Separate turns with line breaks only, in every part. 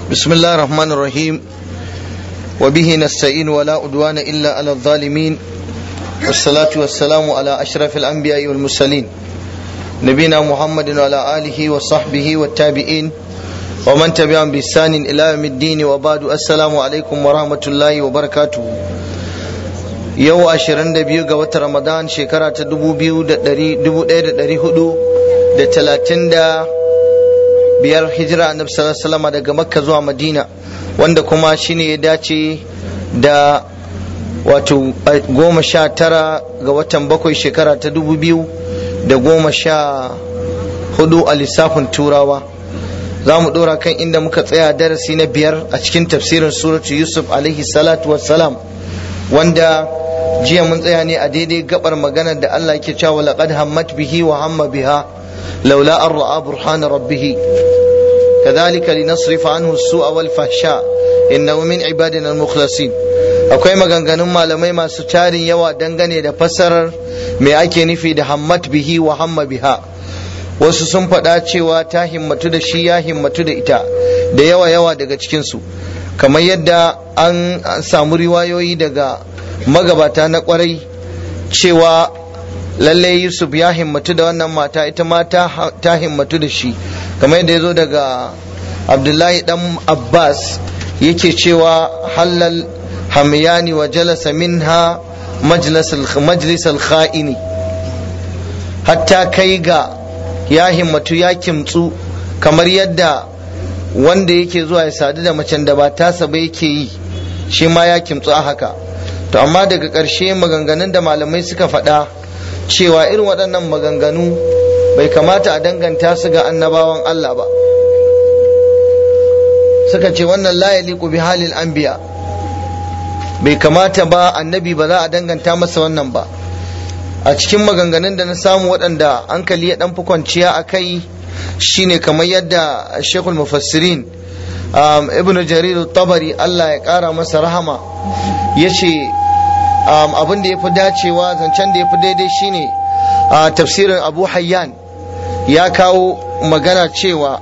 بسم الله الرحمن الرحيم وبه نستعين ولا عدوان إلا على الظالمين والصلاة والسلام على أشرف الأنبياء والمرسلين نبينا محمد وعلى آله وصحبه والتابعين ومن تبعهم بإحسان إلى يوم الدين وبعد السلام عليكم ورحمة الله وبركاته yau ashirin da biyu ga watan ramadan shekara ta dubu biyu da dubu ɗaya da ɗari hudu da talatin da biyar hijira annabi sallallahu alaihi daga makka zuwa madina wanda kuma shine ya dace da wato goma sha tara ga watan bakwai shekara ta dubu biyu da goma sha hudu a lissafin turawa za mu ɗora kan inda muka tsaya darasi na biyar a cikin tafsirin suratu yusuf alaihi salatu wassalam wanda jiya mun tsaya ne a daidai gabar maganar da Allah yake cewa laqad hammat bihi wa hamma biha laula an ra'a burhana rabbih kadhalika linasrifa anhu as-su'a wal fahsha innahu min ibadina al-mukhlasin akwai maganganun malamai masu tarin yawa dangane da fassarar me ake nufi da hammat bihi wa hamma biha wasu sun faɗa cewa ta himmatu da shi ya himmatu da ita da yawa yawa daga cikinsu kamar yadda an samu riwayoyi daga magabata na kwarai cewa lalle yusuf ya himmatu da wannan mata ita ma ta himmatu da shi kamar yadda ya zo daga abdullahi dan abbas yake cewa halal hamyani wa jalasa minha majlis al-kha'ini hatta kai ga ya himmatu ya kimtsu kamar yadda wanda yake zuwa ya sadu da macen da ba tasa ba yake yi shi ma ya kimtsu a haka to amma daga ƙarshe maganganun da malamai suka faɗa cewa irin waɗannan maganganu bai kamata a danganta su ga annabawan Allah ba suka ce wannan la yaliqu bi halil anbiya bai kamata ba annabi ba za a danganta masa wannan ba a cikin maganganun da na samu waɗanda hankali ya ɗan fi kwanciya a kai shine kamar yadda shekul mufassirin ibn jarir tabari Allah ya ƙara masa rahama ya ce abin da ya fi dacewa zancen da ya fi daidai shine a tafsirin abu hayyan ya kawo magana cewa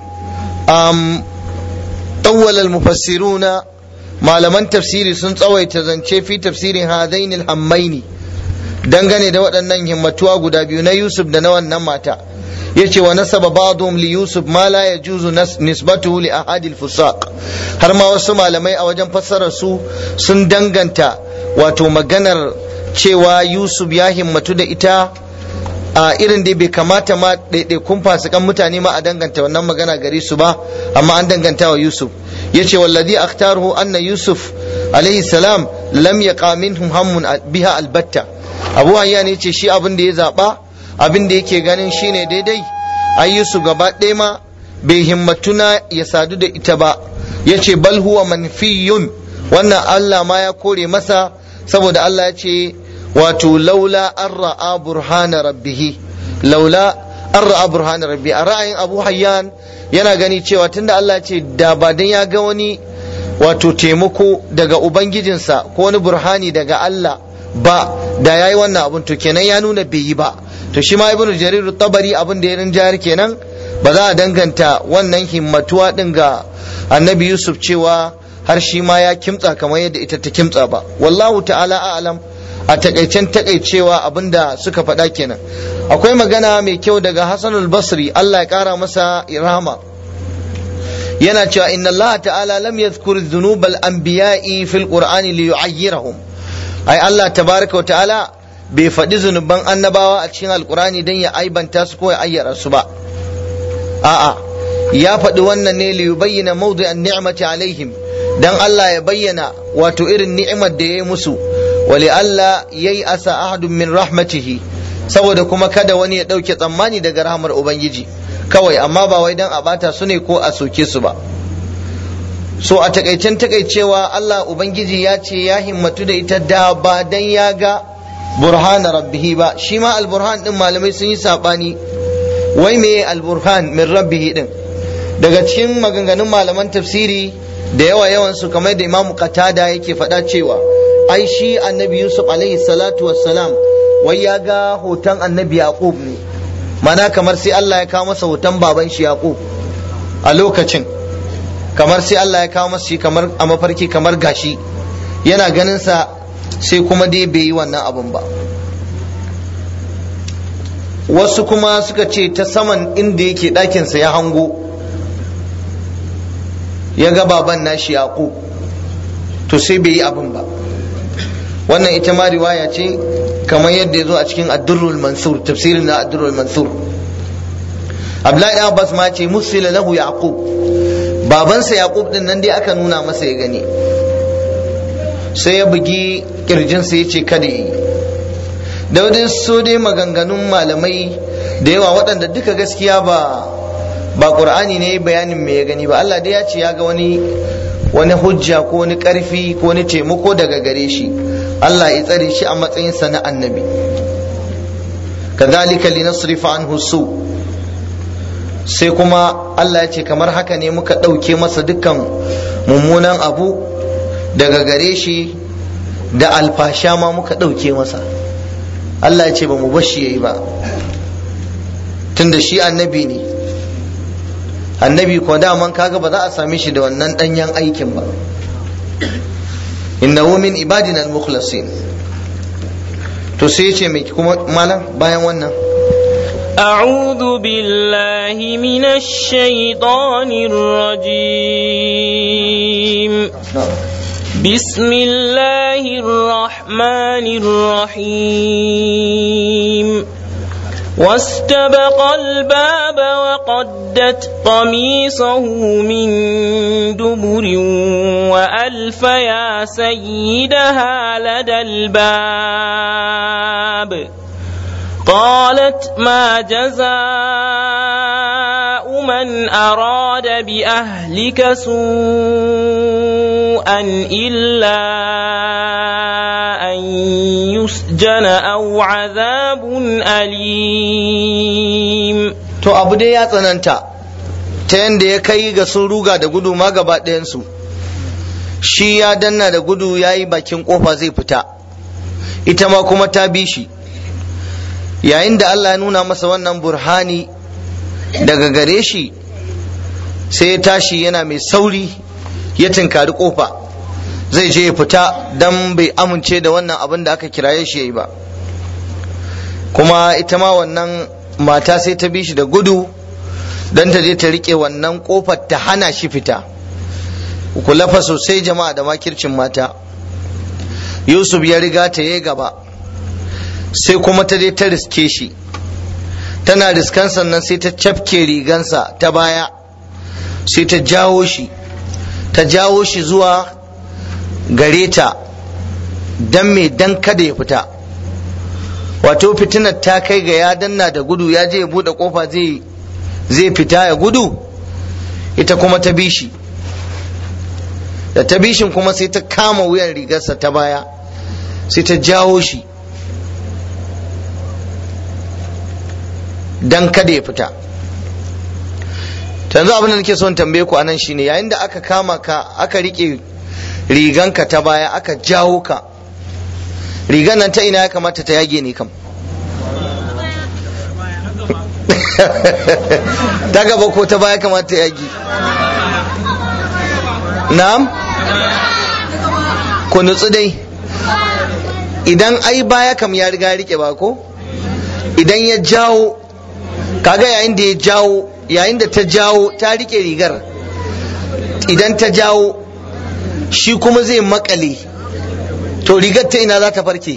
tawwalal mufassiruna malaman tafsiri sun tsawaita zance fi tafsirin hadainil hammaini dangane da waɗannan himmatuwa guda biyu na yusuf da na wannan mata yace wa nasaba ba'dhum li yusuf ma la yajuzu nisbatuhu li ahadil fusaq har ma wasu malamai a wajen fassarar su sun danganta wato maganar cewa yusuf ya himmatu da ita a irin da bai kamata ma ɗaiɗaikun fasikan mutane ma a danganta wannan magana gare su ba amma an danganta wa yusuf yace wallazi akhtaruhu anna yusuf alaihi salam lam yaqa minhum hammun biha albatta abu hayya ne ce shi abin da ya zaba abin da yake ganin shine daidai ayyusu gaba ɗaya ma bai himmatuna ya sadu da ita ba ya ce bal huwa manfiyun wannan Allah ma ya kore masa saboda Allah ya ce wato laula an ra'a burhana rabbihi laula an ra'a burhana rabbi a ra'ayin abu hayyan yana gani cewa tunda Allah ya ce da ba dan ya ga wani wato taimako daga ubangijinsa ko wani burhani daga Allah ba da yayi wannan abun to kenan ya nuna bai yi ba to shi ma ibnu jarir tabari abin da ya rinjayar kenan ba za a danganta wannan himmatuwa din ga annabi yusuf cewa har shi ma ya kimtsa kamar yadda ita ta kimtsa ba wallahu ta'ala a'lam a takaicen takaicewa abinda suka faɗa kenan akwai magana mai kyau daga hasanul basri allah ya kara masa rahama yana cewa inna allah ta'ala lam yadhkur dhunubal anbiya'i fil qur'ani li yu'ayyirahum ai allah tabaraka wa ta'ala bai faɗi zunuban annabawa a cikin alkurani don ya aibanta su ko ya ayyara su ba a'a ya faɗi wannan ne li yubayyana mawdi'an ni'mati alaihim dan Allah ya bayyana wato irin ni'imar da ya yi musu wali Allah yayi asa ahadun min rahmatihi saboda kuma kada wani ya ɗauke tsammani daga rahmar ubangiji kawai amma ba wai dan a bata su ne ko a soke su ba so a takaicen takaicewa Allah ubangiji ya ce ya himmatu da ita da ba dan ya ga burhana rabbihi ba shi ma alburhan din malamai sun yi sabani wai me alburhan min rabbihi din daga cikin maganganun malaman tafsiri da yawa yawan su kamar da imamu qatada yake faɗa cewa ai shi annabi yusuf alaihi salatu wassalam wai ya ga hoton annabi yaqub ne mana kamar sai Allah ya kawo masa hoton baban shi yaqub a lokacin kamar sai Allah ya kawo masa shi kamar a mafarki kamar gashi yana ganin sa sai kuma dai bai yi wannan abun ba wasu kuma suka ce ta saman inda yake ɗakinsa ya hango ya ga baban nashi yaƙo to sai bai yi abin ba wannan ita ma riwaya ce kamar yadda ya zo a cikin addurrul mansur tafsirin na addurrul mansur abdullahi abbas ma ce musila lahu yaqub babansa yaqub din nan dai aka nuna masa ya gani sai ya bugi kirjinsa ya ce kada yi da wajen so dai maganganun malamai da yawa waɗanda duka gaskiya ba ba qur'ani ne bayanin me ya gani ba Allah dai ya ce ya ga wani wani hujja ko wani karfi ko wani taimako daga gare shi Allah ya tsare shi a matsayin sa na annabi kadhalika linasrifa anhu su sai kuma Allah ya ce kamar haka ne muka ɗauke masa dukkan mummunan abu daga gare shi da alfasha ma muka ɗauke masa Allah ya ce ba mu bashi yayi ba tunda shi annabi ne annabi ko daman kaga ba za a same shi da wannan danyen aikin ba innahu min ibadina al-mukhlasin to sai ce mai kuma malam bayan wannan
أعوذ بالله من الشيطان الرجيم بسم الله الرحمن الرحيم واستبق الباب وقدت قميصه من دبر وألف يا سيدها لدى الباب قالت ما جزاء من أراد بأهلك سوءا إلا أن يسجن أو عذاب أليم
to abu dai ya tsananta ta yadda ya kai ga sun ruga da gudu ma gaba ɗayansu shi ya danna da gudu ya yi bakin kofa zai fita ita ma kuma ta bi shi yayin da Allah ya nuna masa wannan burhani daga gare shi sai ya tashi yana mai sauri ya tinkari kofa zai je ya fita don bai amince da wannan abin da aka kiraye shi ya yi ba kuma ita ma wannan mata sai ta bi shi da gudu don ta je ta rike wannan kofar ta hana shi fita ku lafa sosai jama'a da makircin mata yusuf ya riga ta yi gaba sai kuma ta je ta riske shi tana riskan sannan sai ta cafke rigansa ta baya sai ta jawo shi ta jawo shi zuwa gare ta don me dan kada ya fita wato fitinar ta kai ga ya danna da gudu ya je ya bude kofa zai zai fita ya gudu ita kuma ta bishi da ta bishin kuma sai ta kama wuyan rigarsa ta baya sai ta jawo shi dan kada ya fita yanzu abin da nake son tambaye ku anan shine yayin da aka kama ka aka rike riganka ta baya aka jawo ka rigan nan ta ina ya kamata ta yage ne kam ta gaba ko ta baya kamata ta yage na'am ku nutsu dai idan ai baya kam ya riga rike ba ko idan ya jawo kaga yayin da ya jawo yayin da ta jawo ta rike rigar idan ta jawo shi kuma zai makale to rigar ta ina za ta farke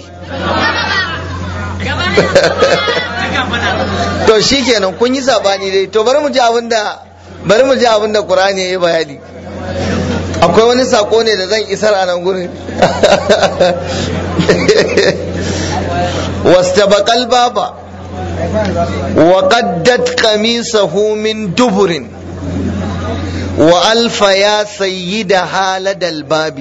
to shi kenan kun yi sabani dai to bari mu ji abin da bari mu ji abin da qur'ani yayi bayani akwai wani sako ne da zan isar a nan gurin wastabaqal baba وقدت قميصه من دبر وألف يا سيدها لدى الباب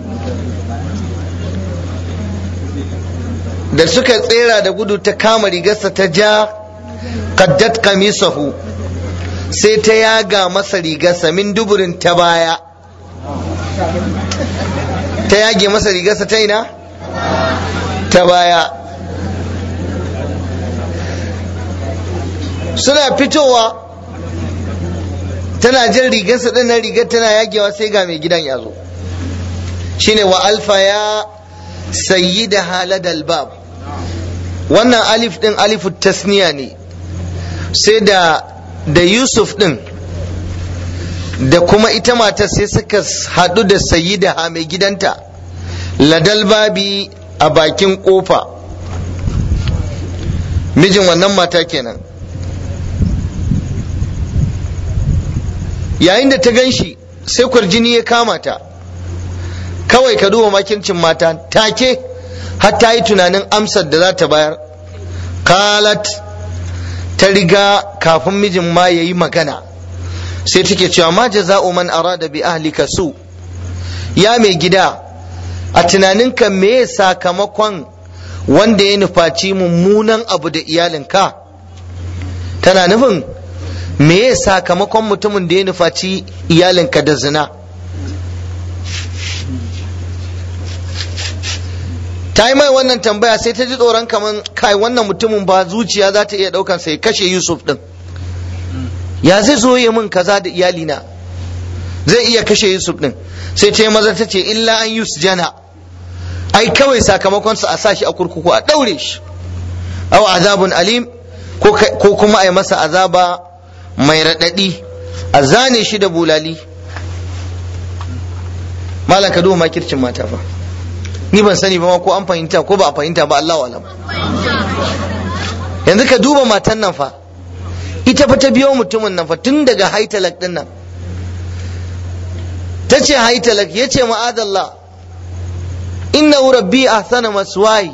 da suka tsera da gudu ta kama rigarsa ta ja qaddat qamisahu sai ta yaga masa rigarsa min duburin ta baya ta yage masa rigarsa ta ina ta baya suna fitowa tana jan rigarsa din nan rigar tana yagewa sai ga mai gidan ya zo shine wa alfa ya sayyida haladal bab wannan alif din alifu tasniya ne sai da da yusuf din da kuma ita matar sai suka haɗu da sayyida ha mai gidanta ladal babi a bakin kofa mijin wannan mata kenan yayin da ta gan shi sai kwarjini ya kama ta kawai ka duba makircin mata take har ta yi tunanin amsar da za ta bayar kalat ta riga kafin mijin ma ya yi magana sai take cewa ma jaza'u man arada bi ahlika su ya mai gida a tunaninka me sakamakon wanda ya nufaci mummunan abu da iyalinka tana nufin me sakamakon mutumin da ya nufaci iyalinka da zina ta yi mai wannan tambaya sai ta ji tsoron kamar kai wannan mutumin ba zuciya za ta iya daukan sai kashe yusuf din ya zai zo yi min kaza da iyalina zai iya kashe yusuf din sai ta yi maza ta ce illa an yus jana ai kawai sakamakon sa a sa shi a kurkuku a daure shi aw azabun alim ko kuma a yi masa azaba mai raɗaɗi a zane shi da bulali malam ka duba makircin mata fa ni ban sani ba ma ko an fahimta ko ba a fahimta ba Allah alam yanzu ka duba matan nan fa ita fa ta biyo mutumin nan fa tun daga haitalak din nan ta ce haitalak ya ce ma'adallah inna rabbi ahsana maswai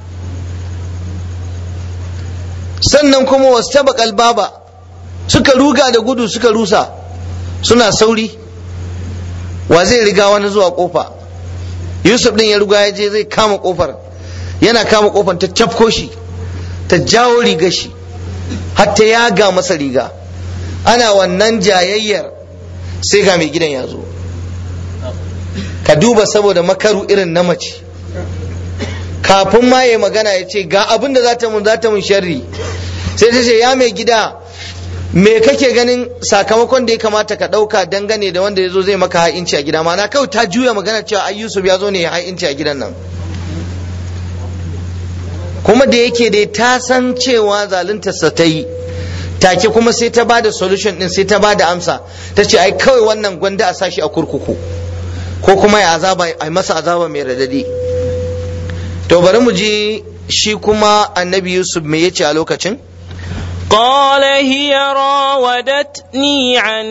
sannan kuma wasu taba baba suka ruga da gudu suka rusa suna sauri wa zai riga wani zuwa kofa yusuf din ya ruga ya je zai kama kofar yana kama kofar ta cafko shi ta jawo riga shi hatta ya ga masa riga ana wannan jayayyar sai ga mai gidan ya zo ka duba saboda makaru irin na mace kafin ma ya magana ya ce ga abin da za ta mun za ta mun sharri sai ta ce ya mai gida me kake ganin sakamakon da ya kamata ka ɗauka dangane da wanda ya zo zai maka ha'inci a gida mana kawai ta juya magana cewa ai Yusuf ya zo ne ya ha'inci a gidan nan kuma da yake dai ta san cewa zaluntarsa ta yi take kuma sai ta bada solution din sai ta bada amsa ta ce ai kawai wannan gwanda a sashi a kurkuku ko kuma ya azaba ai masa azaba mai radadi to bari mu ji shi kuma annabi Yusuf me yace a lokacin
قال هي راودتني عن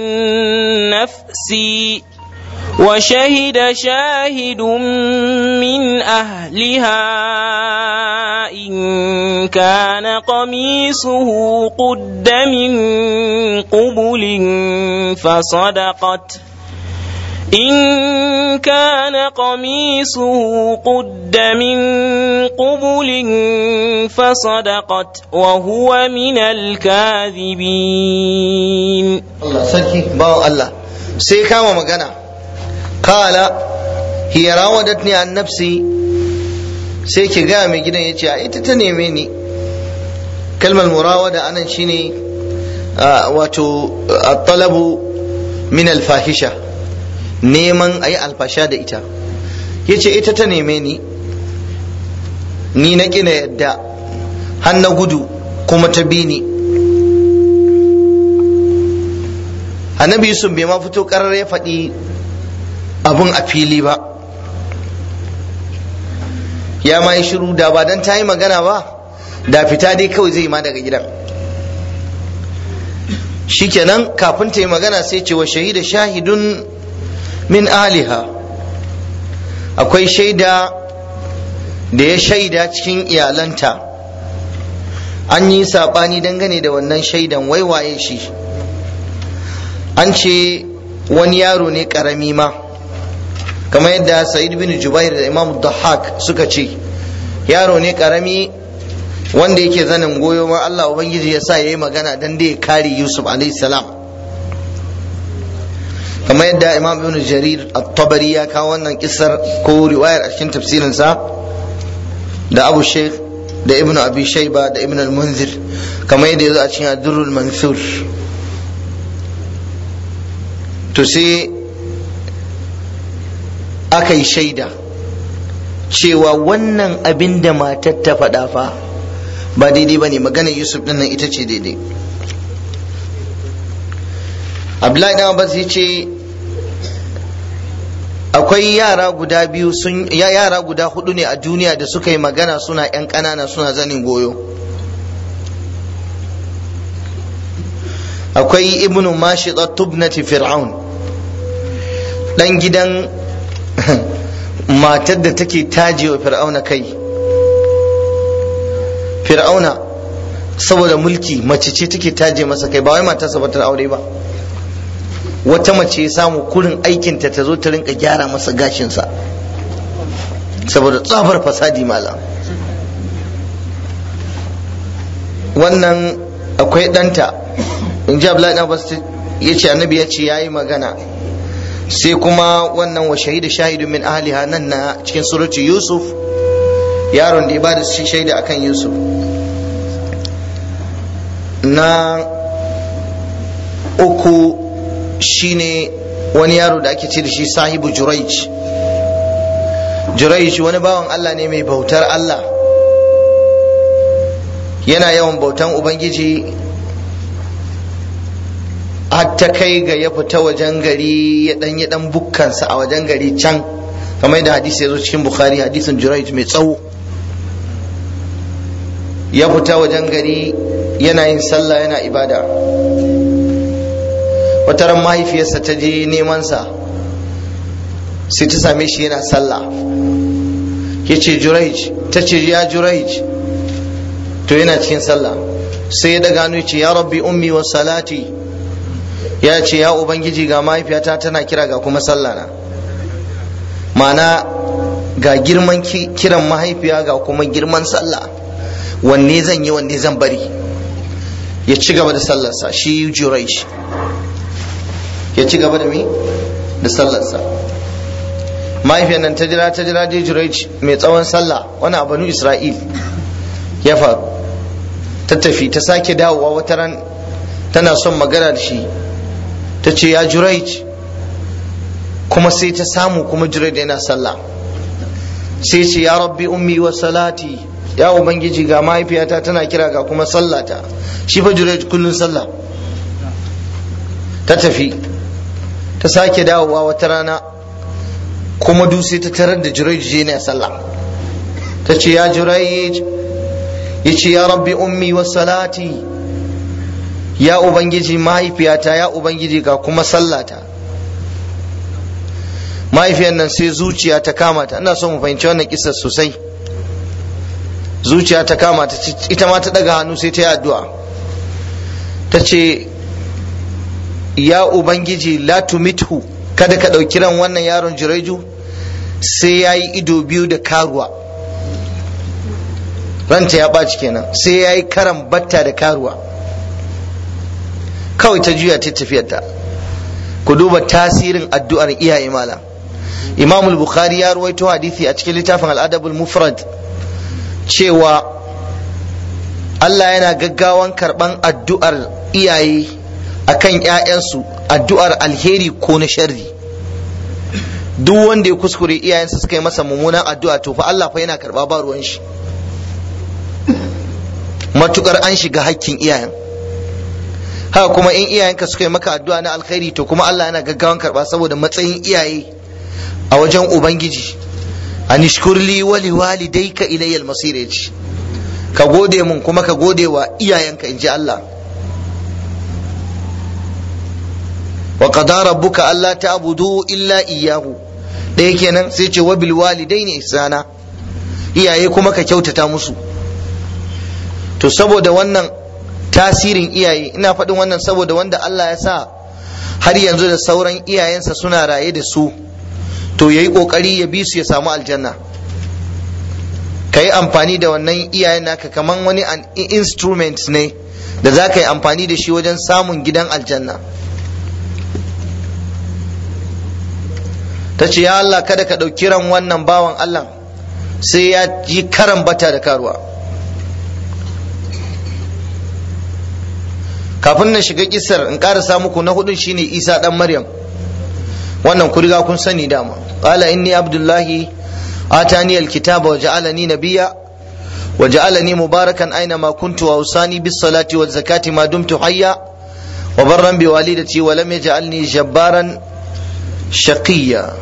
نفسي وشهد شاهد من أهلها إن كان قميصه قد من قبل فصدقت إن كان قميصه قد من قبل فصدقت وهو من الكاذبين
Allah sarki bawan Allah sai kama magana kala hiya rawadatni an nafsi sai ki ga mai gidan yace a ita ta neme ni kalmar murawada anan shine wato at-talabu min al-fahisha neman ayi alfasha da ita yace ita ta neme ni ni na kina yadda har na gudu kuma ta bi ni annabi yusuf bai ma fito karar ya faɗi abun a fili ba ya ma yi shiru da ba don ta yi magana ba da fita dai kawai zai ma daga gidan shikenan kafin ta yi magana sai ce wa shahida shahidun min aliha akwai shaida da ya shaida cikin iyalanta an yi saɓani dangane da wannan shaidan waiwaye shi an ce wani yaro ne ƙarami ma kamar yadda sa'id bin jubair da imam dahak suka ce yaro ne ƙarami wanda yake zanin goyo ma Allah ubangiji ya sa yayi magana dan da ya kare Yusuf alaihi salam kamar yadda imam ibn jarir at-tabari ya kawo wannan kissar ko riwayar a cikin tafsirinsa da abu sheikh da ibn abi shayba da ibn al-munzir kamar yadda yazo a cikin ad-durrul mansur to sai aka yi shaida cewa wannan abin da matar ta faɗa fa ba daidai ba ne maganar yusuf ɗin nan ita ce daidai abdullahi ɗan abbas ya ce akwai yara guda biyu sun yara guda hudu ne a duniya da suka yi magana suna 'yan ƙanana suna zanin goyo akwai ibnu mashida tubnati fir'aun dan gidan matar da take tajewa fir'auna kai fir'auna saboda mulki mace ce take taje masa kai ba wai matarsa ba ta aure ba wata mace ya samu kurin aikinta ta zo ta rinka gyara masa gashinsa saboda tsabar fasadi malam wannan akwai ɗanta in ji abdullahi ɗan abbas ya ce annabi ya ce ya yi magana sai kuma wannan wa shahidu shahidu min ahliha nan na cikin suratu yusuf yaron da ya bada shi shaida akan yusuf na uku shine wani yaro da ake ce da shi sahibu juraij juraij wani bawan allah ne mai bautar allah yana yawan bautan ubangiji har ta kai ga ya fita wajen gari ya dan ya dan bukkansa a wajen gari can kamar da hadisi ya zo cikin bukhari hadisin juraij mai tsawo ya fita wajen gari yana yin sallah yana ibada wata ran mahaifiyarsa ta je nemansa sai ta same shi yana sallah ya ce juraij ta ce ya juraij to yana cikin sallah sai ya daga hannu ce ya rabbi ummi wa salati ya ce ya ubangiji ga mahaifiyata tana kira ga kuma sallah na ma'ana ga girman kiran mahaifiya ga kuma girman sallah wanne zan yi wanne zan bari ya ci gaba da sallarsa shi juraish ya ci gaba da me da sallarsa mahaifiyar nan ta jira ta jira dai juraish mai tsawon sallah wani a banu isra'il ya faru ta tafi ta sake dawowa wata ran tana son magana da shi ta ce ya juraic kuma sai ta samu kuma juraic yana sallah sai ce ya rabbi ummi wa salati ya ubangiji ga mahaifiyata tana kira ga kuma sallata shi fa juraic kullun sallah ta tafi ta sake dawowa wata rana kuma du sai ta tarar da juraic je ne sallah ta ce ya juraic ya ce ya rabbi ummi wa salati ya ubangiji mahaifiyata ya ubangiji ga kuma sallata mahaifiyar nan sai zuciya ta kama ta ina so mu fahimci wannan kisar sosai zuciya ta kama ta ita ma ta daga hannu sai ta yi addu'a ta ce ya ubangiji la tumithu kada ka ɗauki ran wannan yaron jiraiju sai ya yi ido biyu da karuwa ranta ya ɓaci kenan sai ya yi karan batta da karuwa kawai ta juya ta tafiyarta ku duba tasirin addu'ar iyaye malam imam bukhari ya ruwaito hadisi a cikin littafin al'adabul mufrad cewa Allah yana gaggawan karban addu'ar iyaye akan ‘ya'yansu addu'ar alheri ko na sharri duk wanda ya kuskure iyayensa suka yi masa mummunan addu'a to fa Allah fa yana karba ba ruwan shi matukar an shiga hakkin iyayen haka kuma in iyayenka suka yi maka addu'a na alkhairi to kuma Allah yana gaggawan karba saboda matsayin iyaye a wajen ubangiji anishkurli wali walidayka ilayya almasir yace ka gode mun kuma ka gode wa iyayenka inji Allah wa qada rabbuka alla ta'budu illa iyyahu ɗaya kenan sai ce wa bil walidaini ihsana iyaye kuma ka kyautata musu to saboda wannan tasirin iyaye ina faɗin wannan saboda wanda Allah ya sa har yanzu da sauran iyayensa suna raye da su to yayi kokari ya bi su ya samu aljanna ka yi amfani da wannan iyayen naka kaman wani an instrument ne da za ka yi amfani da shi wajen samun gidan aljanna ta ce ya Allah kada ka ɗauki ran wannan bawan Allah sai ya yi karan bata da karuwa kafin na shiga kisar in ƙarasa muku na hudun shine isa ɗan maryam wannan ku riga kun sani dama qala inni abdullahi atani alkitaba wa ja'alani nabiyya wa ja'alani mubarakan aina ma kuntu wa usani bis salati waz zakati ma dumtu hayya wa barran bi walidati wa lam yaj'alni jabbaran shaqiyya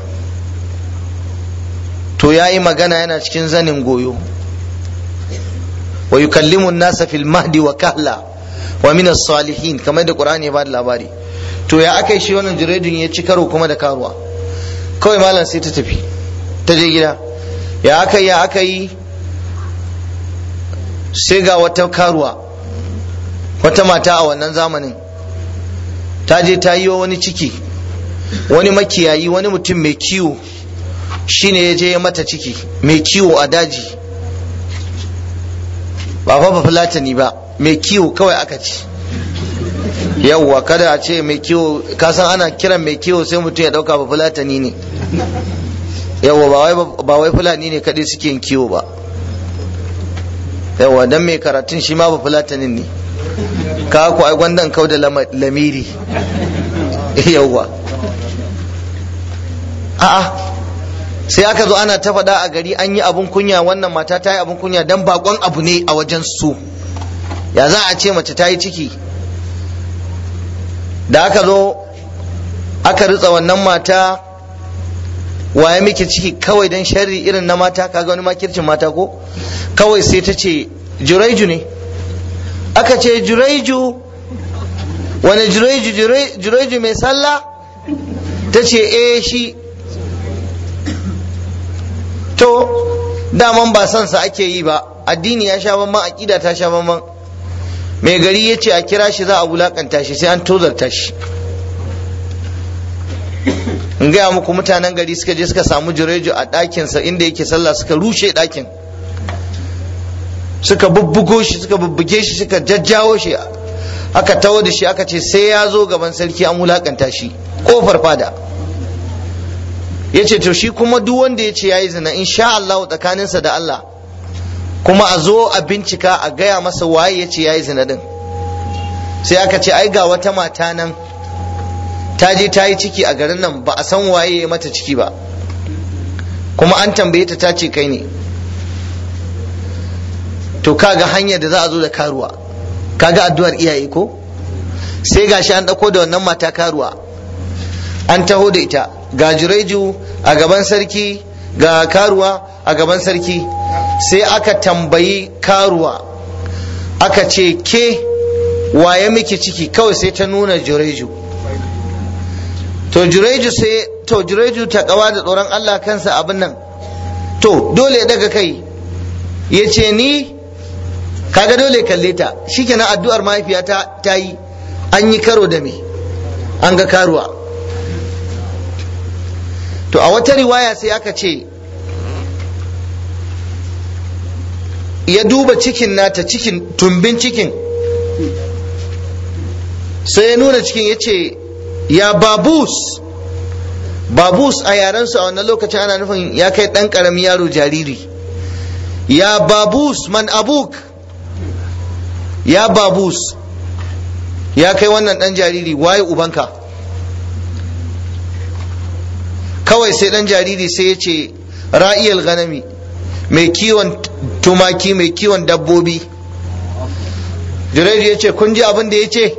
to yayi magana yana cikin zanin goyo wa yukallimu an-nasa fil mahdi wa kahla wa min as-salihin kamar da qur'ani ya bada labari to ya aka shi wannan jiredin ya ci karo kuma da karuwa kawai malam sai ta tafi ta je gida ya aka yi ya aka yi sai ga wata karuwa wata mata a wannan zamanin ta je ta yi wa wani ciki wani makiyayi wani mutum mai kiwo shine ya je ya mata ciki mai kiwo a daji ba fa ba fulatani ba mai kiwo kawai aka ci yawwa kada a ce mai kiwo kasan ana kiran mai kiwo sai mutum ya dauka ba fulatani ne yawwa ba wai fulani ne kadai suke yin kiwo ba yawwa dan mai karatun shi ma ba fulatanin ne ka ku ai gwandan kau da lamiri yawwa a'a sai aka zo ana ta faɗa a gari an yi abun kunya wannan mata ta yi abun kunya dan bakon abu ne a wajen su ya za a ce mace ta yi ciki da aka zo aka ritsa wannan mata waye miki ciki kawai dan sharri irin na mata kaga wani makircin mata ko kawai sai ta ce juraiju ne aka ce juraiju wani juraiju juraiju mai sallah ta ce eh shi to daman ba son sa ake yi ba addini ya sha bamban aqida ta sha bamban mai gari ya ce a kira shi za a wulakanta shi sai an tozarta shi in gaya muku mutanen gari suka je suka samu jureju a ɗakinsa inda yake sallah suka rushe ɗakin suka bubbugo shi suka bubbuge shi suka jajjawo shi aka tawo da shi aka ce sai ya zo gaban sarki an wulakanta shi kofar fada ya ce to shi kuma duk wanda ya ce ya yi zina insha Allah tsakaninsa da Allah kuma a zo a bincika a gaya masa waye ya ce ya yi zina din sai aka ce ai ga wata mata nan ta je ta yi ciki a garin nan ba a san waye ya mata ciki ba kuma an tambaye ta ta ce kai ne to kaga hanyar da za a zo da karuwa kaga addu'ar iyaye ko sai gashi an ɗauko da wannan mata karuwa an taho da ita ga jureju a gaban sarki ga karuwa a gaban sarki sai aka tambayi karuwa aka ce ke waye miki ciki kawai sai ta nuna jureju to jureju sai to jureju ta kawa da tsoron Allah kansa abin nan to dole daga kai ya ce ni kaga dole kalle ta shikenan addu'ar mahaifiyata ta yi an yi karo da me an ga karuwa to a wata riwaya sai aka ce ya duba cikin nata cikin tumbin cikin sai ya nuna cikin ya ce ya babus babus a yarensu a wannan lokacin ana nufin ya kai ɗan ƙaramin yaro jariri ya babus man abuk ya babus ya kai wannan ɗan jariri waye ubanka kawai sai ɗan jariri sai ya ce ra'iyal ganami mai kiwon tumaki mai kiwon dabbobi Juraidu ya ce kun ji abin da ya ce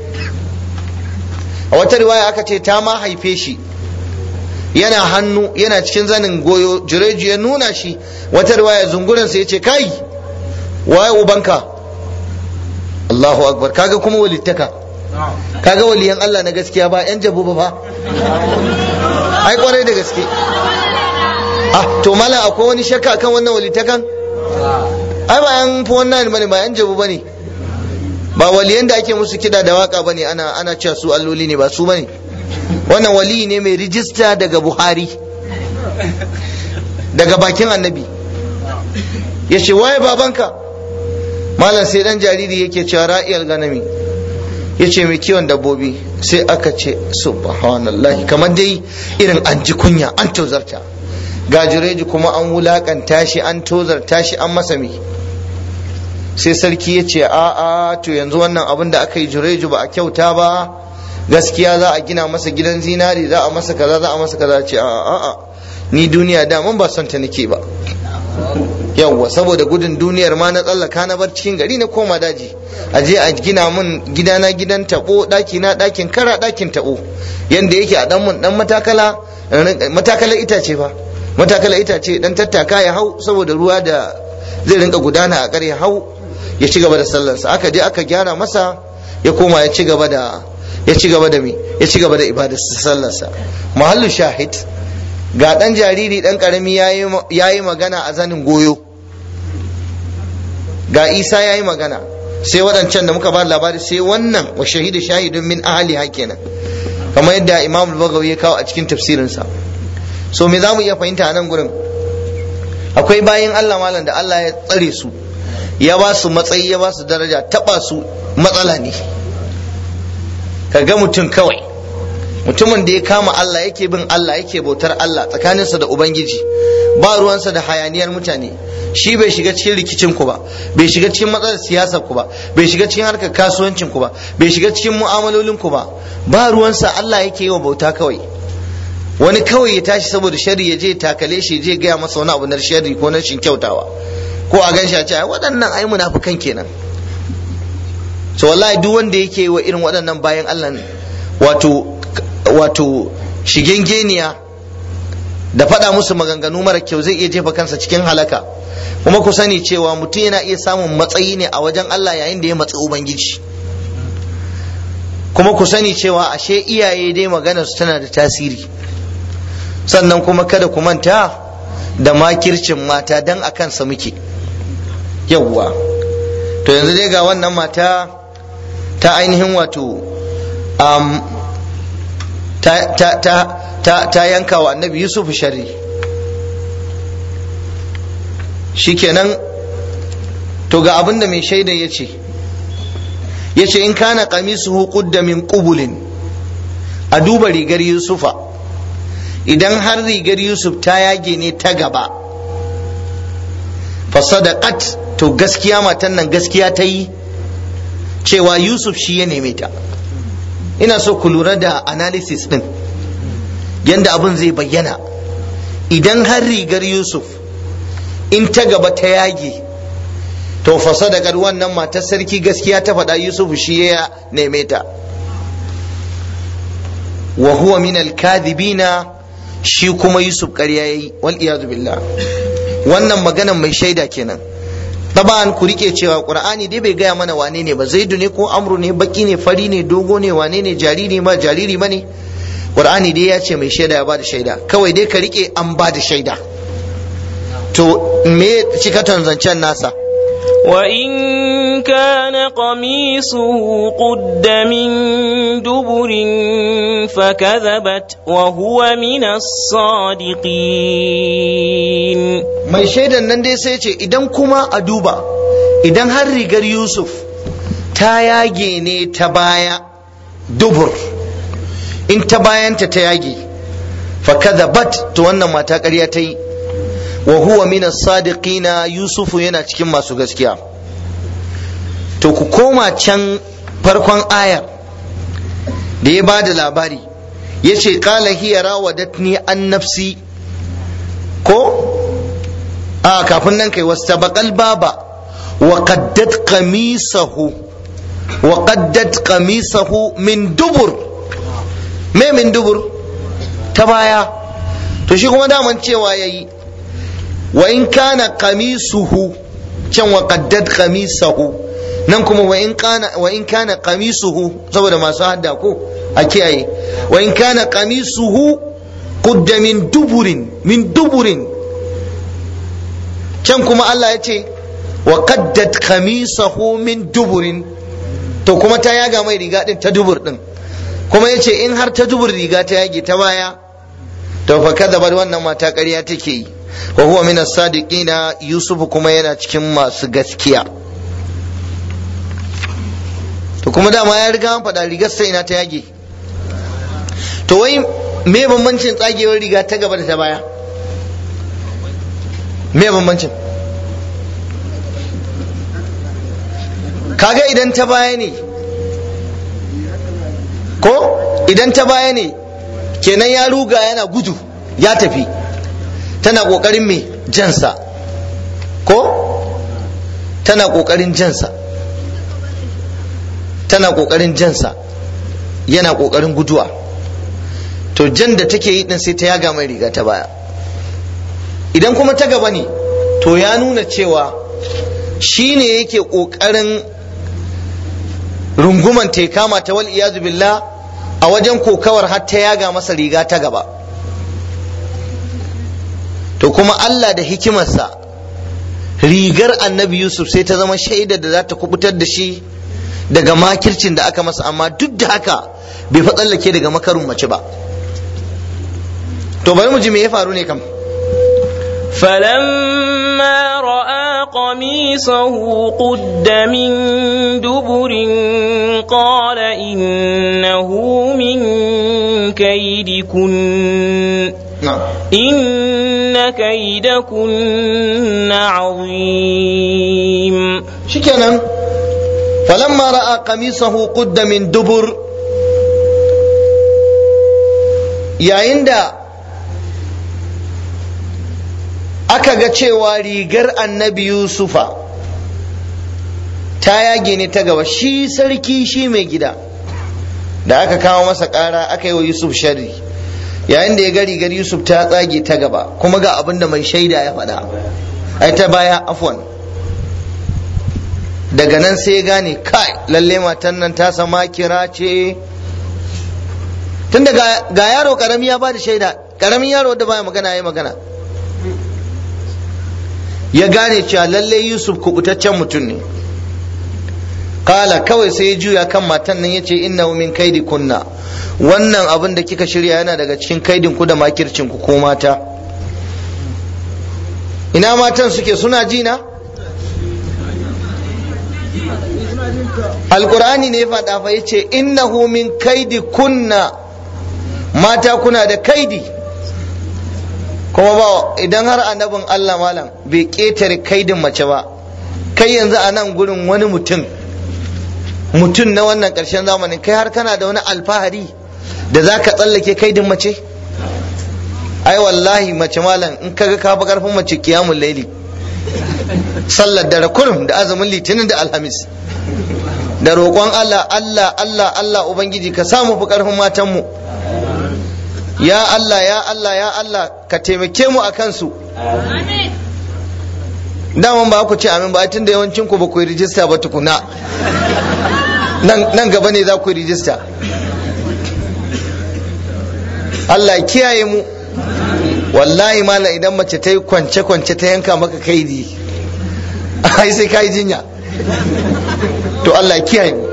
a wata riwaya aka ce ta ma haife shi yana hannu yana cikin zanin goyo Juraidu ya nuna shi wata riwaya zungurinsa ya ce kai waye ubanka Allahu akbar kaga kuma walittaka kaga waliyan Allah na gaskiya ba yan jabu ba fa ai kwarai da gaske ah to mala akwai wani shakka kan wannan walitakan ai ba yan fi wannan bane ba yan jabu bane ba waliyan da ake musu kida da waka bane ana ana cewa su alloli ne ba su bane wannan wali ne mai rijista daga buhari daga bakin annabi ya ce waye babanka malam sai dan jariri yake cewa ra'iyar ganami ya ce mai kiwon dabbobi sai aka ce subhanallah kamar dai irin an ji kunya an tozarta ga jureji kuma an wulakanta shi an tozarta shi an masa mi sai sarki ya ce a a to yanzu wannan abin da aka yi jureju ba a kyauta ba gaskiya za a gina masa gidan zinari za a masa kaza za a masa kaza ce a a a ni duniya da mun ba son ta nake ba yawwa saboda gudun duniyar ma na tsallaka na bar cikin gari na koma daji a je a gina mun gidana gidan tabo daki na dakin kara dakin tabo yanda yake a dan mun dan matakala matakala itace fa matakala itace dan tattaka ya hau saboda ruwa da zai rinka gudana a kare hau ya ci gaba da sallarsa aka je aka gyara masa ya koma ya ci gaba da ya ci gaba da mi ya ci gaba da ibadar sallarsa mahallu shahid ga dan jariri dan karami yayi magana a zanin goyo ga isa yayi magana sai waɗancan da muka ba labari sai wannan wa shahidu shahidun min ahli kenan kamar yadda imam al-bagawi ya kawo a cikin tafsirinsa so me za mu iya fahimta a nan gurin akwai bayan allah malam da allah ya tsare su ya ba su matsayi ya ba su daraja taba su matsala ne ka ga mutum kawai mutumin da ya kama Allah yake bin Allah yake bautar Allah tsakaninsa da Ubangiji ba ruwansa da hayaniyar mutane shi bai shiga cikin rikicin ku ba bai shiga cikin matsalar siyasar ku ba bai shiga cikin harkar kasuwancin ku ba bai shiga cikin mu'amalolin ku ba ba ruwansa Allah yake yi wa bauta kawai wani kawai ya tashi saboda shari ya je takale shi je gaya masa wani abu na shari ko na shin kyautawa ko a gan shi a ce waɗannan ai munafukan kenan so wallahi duk wanda yake wa irin waɗannan bayan Allah wato wato shigengeniya da faɗa musu maganganu mara kyau zai iya jefa kansa cikin halaka kuma ku sani cewa mutum yana iya samun matsayi ne a wajen Allah yayin da ya matsi ubangiji kuma ku sani cewa ashe iyaye dai maganar su tana da tasiri sannan kuma kada ku manta da makircin mata dan a kansa muke yawwa to yanzu dai ga wannan mata ta ainihin wato um, ta, ta, ta, ta, ta yanka wa annabi yusuf shari shikenan to ga abin da mai shaida ya ce ya ce in kana qamisuhu qudda min qubulin a duba rigar yusufa idan har rigar yusuf ta yage ne ta gaba fasadaqat to gaskiya matan nan gaskiya ta yi cewa yusuf shi ya neme ta ina so ku lura da analysis din yadda abin zai bayyana idan har rigar yusuf in ta gaba ta yage to fasa da wannan matar sarki gaskiya ta faɗa yusuf shi ya neme ta wa huwa min alkadhibina shi kuma yusuf ƙarya yayi wal iyadu billah wannan maganan mai shaida kenan taban ku rike cewa qur'ani dai bai gaya mana wane ne ba zaidu ne ko amru ne baki ne fari ne dogo ne wane ne jariri ma jariri ma ne qur'ani dai ya ce mai shaida ya bada shaida kawai dai ka rike an bada shaida to me cikatan zancen nasa
وإن كان قميصه قد من دبر فكذبت وهو من الصادقين
mai shaidan nan dai sai ce idan kuma a duba idan har rigar yusuf ta yage ne ta baya dubur in ta bayanta ta yage fakadhabat to wannan mata ƙarya ta yi wa huwa min as-sadiqina yusufu yana cikin masu gaskiya to ku koma can farkon ayar da ya bada labari yace qala hiya rawadatni an nafsi ko a kafin nan kai wastabaqal baba wa qaddat qamisahu wa qaddat qamisahu min dubur me min dubur ta baya to shi kuma daman cewa yayi wa in kana qamisuhu can wa qaddat qamisahu nan kuma wa in kana wa in kana qamisuhu saboda masu hadda ko a kiyaye wa in kana qamisuhu qudda min duburin min duburin can kuma Allah ya ce wa qaddat qamisahu min duburin to kuma ta yaga mai riga din ta dubur din kuma yace in har ta dubur riga ta yage ta baya to fa kadzabar wannan mata ƙarya take yi wa huwa min as-sadiqina yusuf kuma yana cikin masu gaskiya to kuma dama ya riga an faɗa rigar sai ina ta yage to wai me bambancin tsagewar riga ta gaba da ta baya me bambancin kaga idan ta baya ne ko idan ta baya ne kenan ya ruga yana gudu ya tafi tana ƙoƙarin me jansa ko tana ƙoƙarin jansa tana ƙoƙarin jansa yana ƙoƙarin guduwa to jan da take yi din sai ta yaga mai riga ta baya idan kuma ta gaba ne to ya nuna cewa shi ne yake ƙoƙarin runguman ta kama ta wal iyazu billah a wajen kokawar har ta yaga masa riga ta gaba to kuma Allah da hikimarsa rigar annabi Yusuf sai ta zama shaida da za ta kubutar da shi daga makircin da aka masa amma duk da haka bai fa tsallake daga makarun mace ba to bari mu ji me ya faru ne kam
فلما رأى قميصه قد من دبر قال إنه من كيدكن إن كيدكن عظيم
شكرا فلما رأى قميصه قد من دبر يا عند aka ga cewa rigar annabi yusufa ta yage ne ta gaba shi sarki shi mai gida da aka kawo masa ƙara aka yi wa yusuf shari yayin da ya ga rigar yusuf ta tsage ta gaba kuma ga abin da mai shaida ya faɗa ai ta baya afwan daga nan sai ya gane kai lalle matan nan ta sama kira ce tunda ga yaro karami ya ba da shaida karamin yaro da baya magana ya magana ya gane cewa lalle Yusuf kubutaccen mutum ne kala kawai sai ya juya kan matan nan yace innahu min kaidi kunna wannan abin da kika shirya yana daga cikin kaidin ku da makircin ku ko mata ina matan suke suna ji na alqur'ani ne ya faɗa fa yace innahu min kaidi kunna mata kuna da kaidi kuma ba idan har annabin Allah malam bai ƙetare kaidin mace ba kai yanzu a nan gurin wani mutum mutum na wannan ƙarshen zamanin kai har kana da wani alfahari da za ka tsallake kaidin mace ai wallahi mace malam in kaga ka fi karfin mace kiyamun laili sallar dare kurum da azumin litinin da alhamis da roƙon Allah Allah Allah Allah ubangiji ka samu fi karfin matanmu ya Allah ya Allah ya Allah ka taimake mu a kansu daman ba ku ce amin ba tun da yawancin ku ba ku yi rijista ba tukuna nan gaba ne za ku yi rijista Allah kiyaye mu wallahi mala idan mace ta yi kwance-kwance ta yanka maka kaidi ai sai ka yi jinya to Allah kiyaye mu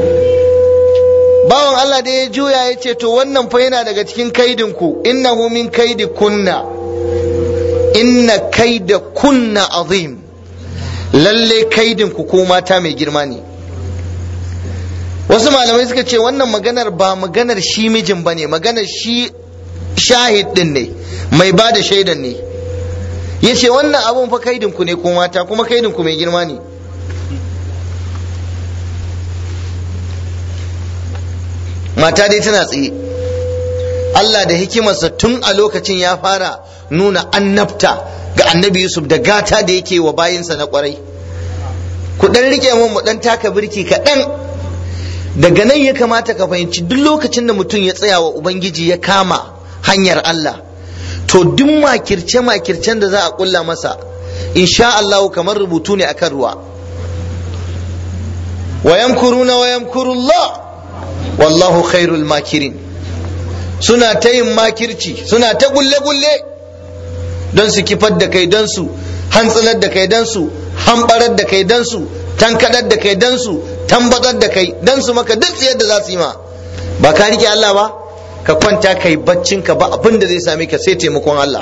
bawan Allah da ya juya ya ce to wannan fa yana daga cikin kaidinku innahu min kaidi kunna inna kaida kunna azim lalle kaidinku ko mata mai girma ne wasu malamai suka ce wannan maganar ba maganar shi mijin ba ne maganar shi shahid din ne mai ba da shaidan ne ya ce wannan abun fa kaidinku ne ko mata kuma kaidinku mai girma ne mata dai tana tsaye Allah da hikimarsa tun a lokacin ya fara nuna annabta ga annabi Yusuf da gata da yake wa bayinsa na kwarai ku dan rike mun mu dan taka birki kaɗan daga nan ya kamata ka fahimci duk lokacin da mutum ya tsaya wa ubangiji ya kama hanyar Allah to duk makirce makircen da za a kulla masa insha Allah kamar rubutu ne akan ruwa wa yamkuruna wa yamkurullah wallahu khairul makirin suna ta yin makirci suna ta gulle-gulle don su kifar da kai don su hantsilar da kai don su hambarar da kai don su tankadar da kai don su tambatsar da kai don su maka duk yadda za su yi ma ba ka rike Allah ba ka kwanta kai baccin ka ba abin da zai same ka sai taimakon Allah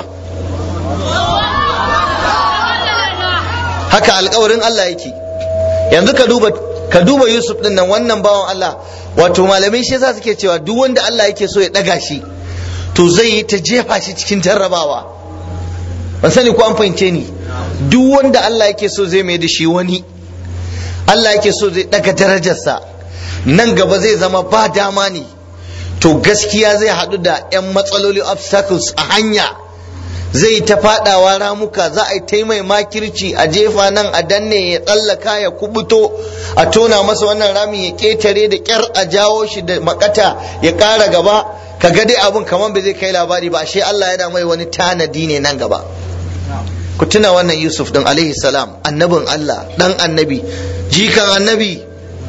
haka alkawarin Allah yake yanzu ka duba ka duba Yusuf din nan wannan bawan Allah wato malamai shi yasa suke cewa duk wanda Allah yake so ya daga shi to zai yi ta jefa shi cikin jarrabawa ban sani ko an fahimce ni duk wanda Allah yake so zai mai da shi wani Allah yake so zai daga darajarsa nan gaba zai zama ba dama ne to gaskiya zai haɗu da 'yan matsaloli obstacles a hanya zai ta fadawa ramuka za a yi ta mai makirci a jefa nan a danne ya tsallaka ya kubuto a tona masa wannan rami ya ketare da kyar a jawo shi da makata ya ƙara gaba ka ga dai abun kamar bai zai kai labari ba ashe Allah yana mai wani tanadi ne nan gaba ku tuna wannan Yusuf din alaihi salam annabin Allah dan annabi jikan annabi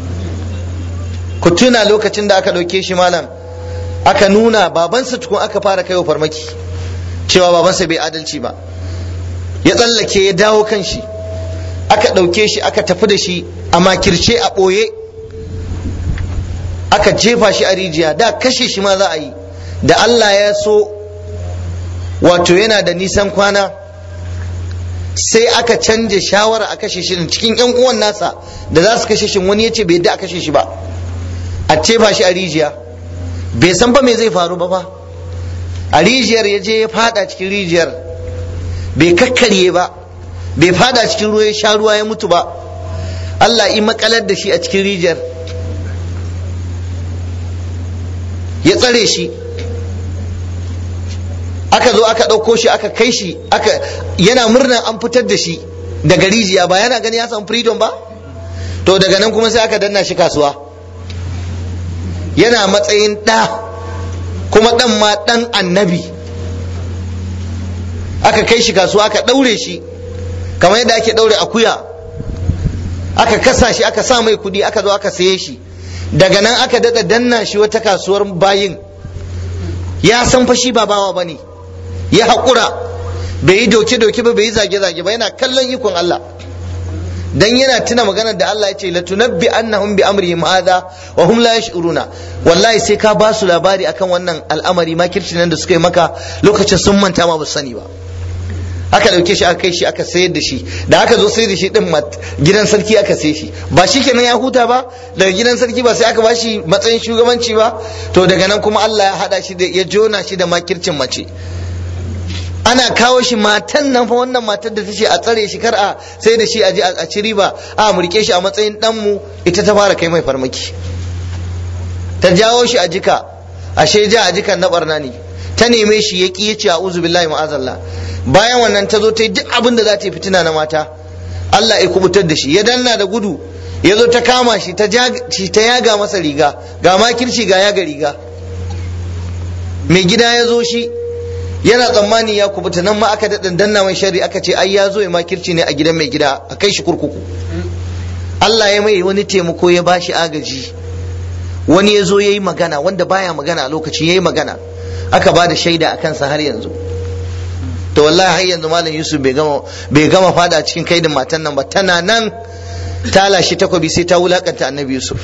ku tuna lokacin da aka ɗauke shi malam aka nuna babansa tukun aka fara kaiwa farmaki cewa babansa bai adalci ba ya tsallake ya dawo kan shi aka ɗauke shi aka tafi da shi a makirce a ɓoye aka jefa shi a rijiya da kashe shi ma za a yi da Allah ya so wato yana da nisan kwana sai aka canja shawara a kashe shi cikin yan uwan nasa da za su kashe shi wani ya ce bai yadda a kashe shi ba a jefa shi a rijiya bai san ba me zai faru ba fa a rijiyar ya je ya fada cikin rijiyar bai kakkarye ba bai fada cikin ruwa ya sha ruwa ya mutu ba Allah yi makalar da shi a cikin rijiyar ya tsare shi aka zo aka ɗauko shi aka kai shi aka yana murnan an fitar da shi daga rijiya ba yana gani ya samu freedom ba to daga nan kuma sai aka danna shi kasuwa yana matsayin ɗa kuma ɗan ma ɗan annabi aka kai shi kasuwa aka ɗaure shi kamar yadda ake ɗaure akuya aka kasa shi aka sa mai kuɗi aka zo aka saye shi daga nan aka daɗa danna shi wata kasuwar bayin ya san fa shi ba bawa ba ne ya haƙura bai yi doke-doke ba bai yi zage-zage ba yana kallon ikon Allah dan yana tuna maganar da Allah ya ce la tunabbi annahum bi amrihim hadha wa hum la yash'uruna wallahi sai ka ba su labari akan wannan al'amari makirci nan da suka yi maka lokacin sun manta ma ba su sani ba aka dauke shi aka kai shi aka sayar da shi da aka zo sayar da shi din gidan sarki aka sai shi ba shi kenan ya huta ba daga gidan sarki ba sai aka ba shi matsayin shugabanci ba to daga nan kuma Allah ya hada shi da ya jona shi da makircin mace ana kawo shi matan nan fa wannan matar da ta ce a tsare shi kar a sai da shi a ji a ci riba a mu rike shi a matsayin danmu ita ta fara kai mai farmaki ta jawo shi a jika ashe ja a jikan na barna ne ta neme shi ya ki yace a'udhu billahi ma'azallah bayan wannan ta zo ta yi duk abin da za ta yi fitina na mata Allah ya kubutar da shi ya danna da gudu ya zo ta kama shi ta yaga masa riga ga makirci ga yaga riga mai gida ya zo shi yana tsammani ya kubuta nan ma aka daɗin danna mai shari aka ce ai ya zo ya makirci ne a gidan mai gida a kai shi kurkuku Allah ya mai wani taimako ya ba shi agaji wani ya zo ya yi magana wanda baya magana a lokaci ya yi magana aka ba da shaida a kansa har yanzu to wallahi har yanzu malam yusuf bai gama bai gama fada cikin kaidin matan nan ba tana nan ta lashe takobi sai ta wulakanta annabi yusuf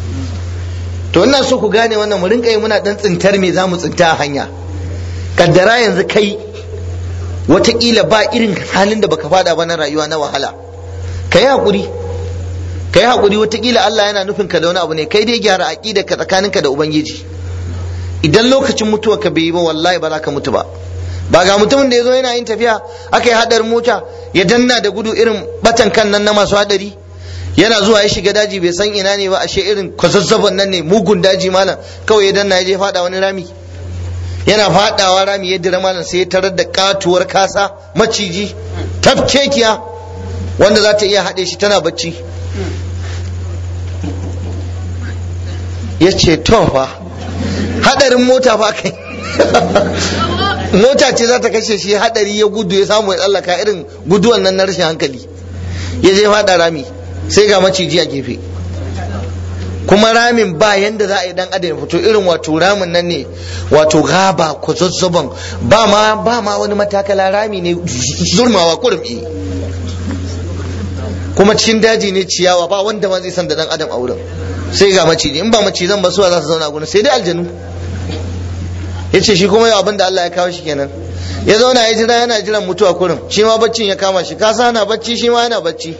to ina so ku gane wannan mu rinka yi muna dan tsintar me zamu tsinta a hanya kaddara yanzu kai watakila ba irin halin da baka fada ba na rayuwa na wahala ka yi haƙuri ka yi haƙuri watakila Allah yana nufin ka da wani abu ne kai dai gyara aƙida ka tsakaninka da ubangiji idan lokacin mutuwa ka bai yi ba wallahi ba za ka mutu ba ba ga mutumin da ya zo yana yin tafiya aka yi haɗar mota ya danna da gudu irin batan kan nan na masu haɗari yana zuwa ya shiga daji bai san ina ne ba ashe irin kwazazzaban nan ne mugun daji malam kawai ya danna ya je faɗa wani rami yana fadawa rami ya dira malam sai ya tarar da katuwar kasa maciji tafkekiya wanda za ta iya haɗe shi tana bacci ya ce to fa hadarin mota fa kai mota ce za ta kashe shi hadari ya gudu ya samu ya tsallaka irin guduwan nan na rashin hankali ya je fada rami sai ga maciji a gefe kuma ramin ba yanda za a yi dan adam ya fito irin wato ramin nan ne wato gaba ko zazzaban ba ma ba ma wani matakala rami ne zurmawa kurum kuma cikin daji ne ciyawa ba wanda ma zai san da dan adam a wurin sai ga maciji in ba macizan ba suwa za su zauna a gurin sai dai aljanu ya ce shi kuma yau abin da Allah ya kawo shi kenan ya zauna ya jira yana jiran mutuwa kurum shi ma baccin ya kama shi kasa yana bacci shi ma yana bacci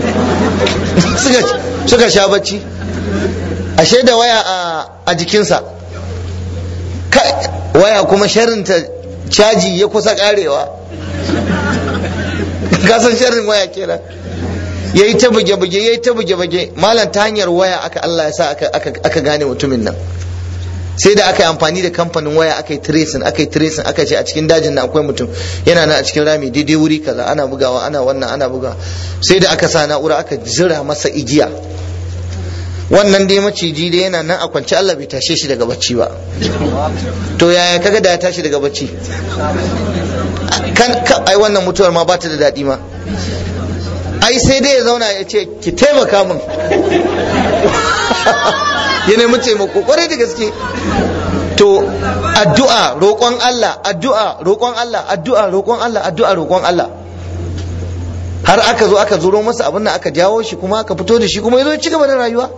suka sha bacci ashe da waya a jikinsa waya kuma sharinta caji ya kusa karewa kasan sharin waya kenan ya yi ta buge-buge ya yi ta buge-buge malam ta hanyar waya aka Allah ya sa aka gane mutumin nan sai da aka yi amfani da kamfanin waya aka yi tracing aka yi tracing aka ce a cikin dajin na akwai mutum yana nan a cikin rami daidai wuri kaza ana bugawa ana wannan ana bugawa sai da aka sa na'ura aka zira masa igiya wannan dai maciji dai yana nan a kwance Allah bai tashe shi daga bacci ba to yaya kaga da ya tashi daga bacci kan ai wannan mutuwar ma bata da daɗi ma ai sai dai ya zauna ya ce ki taimaka min ya nemi taimako kwarai da gaske to addu'a roƙon Allah addu'a roƙon Allah addu'a roƙon Allah addu'a roƙon Allah har aka zo aka zuro masa abin da aka jawo shi kuma aka fito da shi kuma ya zo ci gaba da rayuwa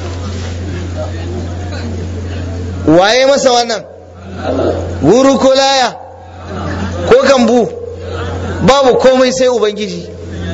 waye masa wannan guru ko laya ko kambu babu komai sai ubangiji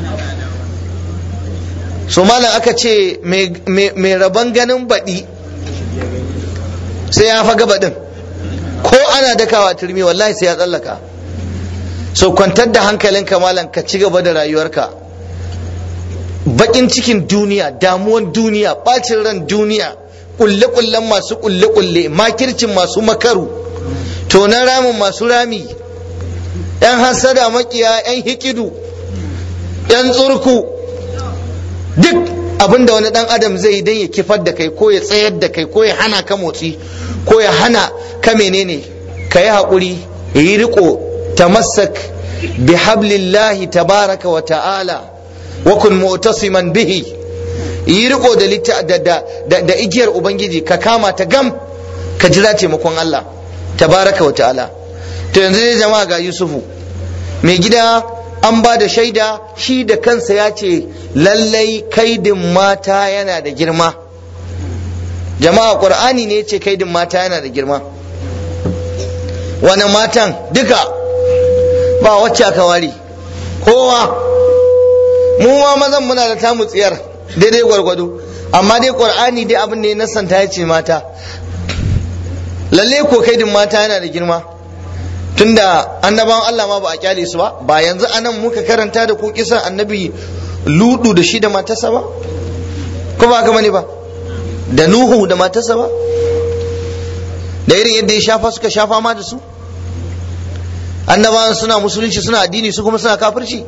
so malam aka ce mai rabon ganin baɗi sai ya faga baɗin ko ana dakawa turmi wallahi sai ya tsallaka so kwantar da hankalinka malam ka ci gaba da rayuwarka bakin cikin duniya damuwan duniya bacin ran duniya kulle-kullen masu kulle-kulle makircin masu makaru tonan ramin masu rami yan hasada makiya yan hikidu yan tsurku duk abinda wani dan adam zai yi don ya kifar da kai ko ya tsayar da kai ko ya hana ka motsi ko ya hana ka menene ka yi haƙuri ya yi riko tamassak bi hablillahi tabaraka wa ta'ala wa kun mu'tasiman bihi yi riko da da da igiyar ubangiji ka kama ta gam ka jira taimakon Allah tabaraka wa ta'ala to yanzu ne jama'a ga Yusufu mai gida an ba da shaida shi da kansa ya ce lallai kaidin mata yana da girma jama'a qur'ani ne ya ce kaidin mata yana da girma wani matan duka ba wacce aka ware kowa mu ma mazan muna da tamu tsiyar daidai gwargwado amma dai qur'ani dai abin da ya nasanta ya ce mata lalle ko kaidin mata yana da girma tunda annabawan Allah ma ba a kyale su ba ba yanzu anan muka karanta da ku kisan annabi ludu da shi da matarsa ba ko ba haka bane ba da nuhu da matarsa ba da irin yadda ya shafa suka shafa ma da su annabawan suna musulunci suna addini su kuma suna kafirci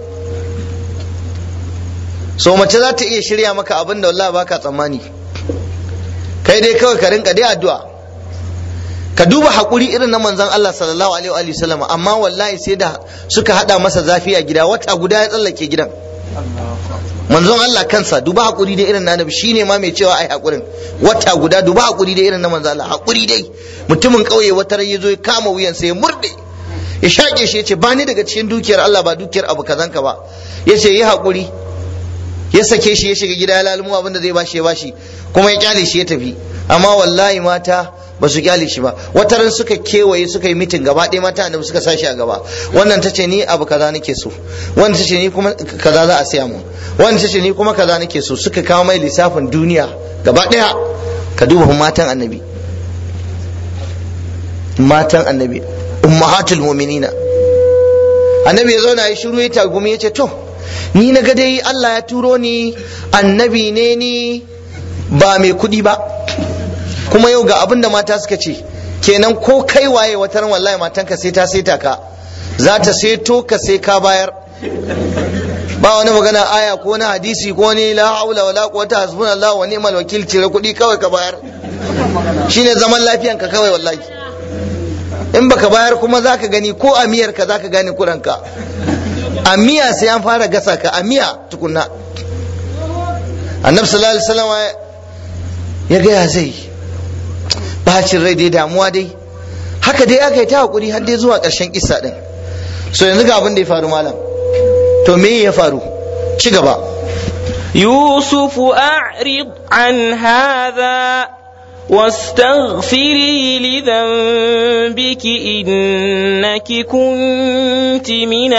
so mace za ta iya shirya maka abin da wallahi baka tsammani kai dai kawai ka rinka dai addu'a ka duba haƙuri irin na manzon Allah sallallahu alaihi wa sallam amma wallahi sai da suka hada masa zafi a gida wata guda ya tsallake gidan manzon Allah kansa duba haƙuri da irin na nabi shine ma mai cewa ai haƙurin wata guda duba haƙuri da irin na manzon Allah haƙuri dai mutumin ƙauye wata ran yazo ya kama wuyan sa ya murde ya shaƙe shi yace ba ni daga cikin dukiyar Allah ba dukiyar abu kazanka ba yace yi haƙuri ya sake shi ya shiga gida ya lalumo abin da zai bashi ya bashi kuma ya kyale shi ya tafi amma wallahi mata ba su kyale shi ba wata ran suka kewaye suka yi mitin gaba ɗaya mata annabi suka sashi a gaba wannan ta ce ni abu kaza nake so wannan ta ce ni kuma kaza za a siya mu wannan ta ce ni kuma kaza nake so suka kawo mai lissafin duniya gaba ɗaya ka duba matan annabi matan annabi ummahatul mu'minina annabi ya zauna ya shiru ya tagumi ya ce to ni na ga dai Allah ya turo ni annabi ne ni ba mai kuɗi ba kuma yau ga abin da mata suka ce kenan ko kai waye wata ran wallahi matanka sai ta saita ka za ta seto ka sai ka bayar ba wani magana aya ko wani hadisi ko wani la haula wala quwwata hasbunallahu wa ni'mal wakil cire kuɗi kawai ka bayar shine zaman lafiyan ka kawai wallahi in baka bayar kuma zaka gani ko a miyar ka zaka gane kuranka a miya sai an fara gasa ka a miya tukunna annabi sallallahu alaihi wasallam ya ga ya zai bacin rai dai damuwa dai haka dai aka yi ta hakuri har dai zuwa ƙarshen kissa din so yanzu ga abin da ya faru malam to me ya faru ci gaba
يوسف أعرض عن هذا واستغفري لذنبك إنك كنت من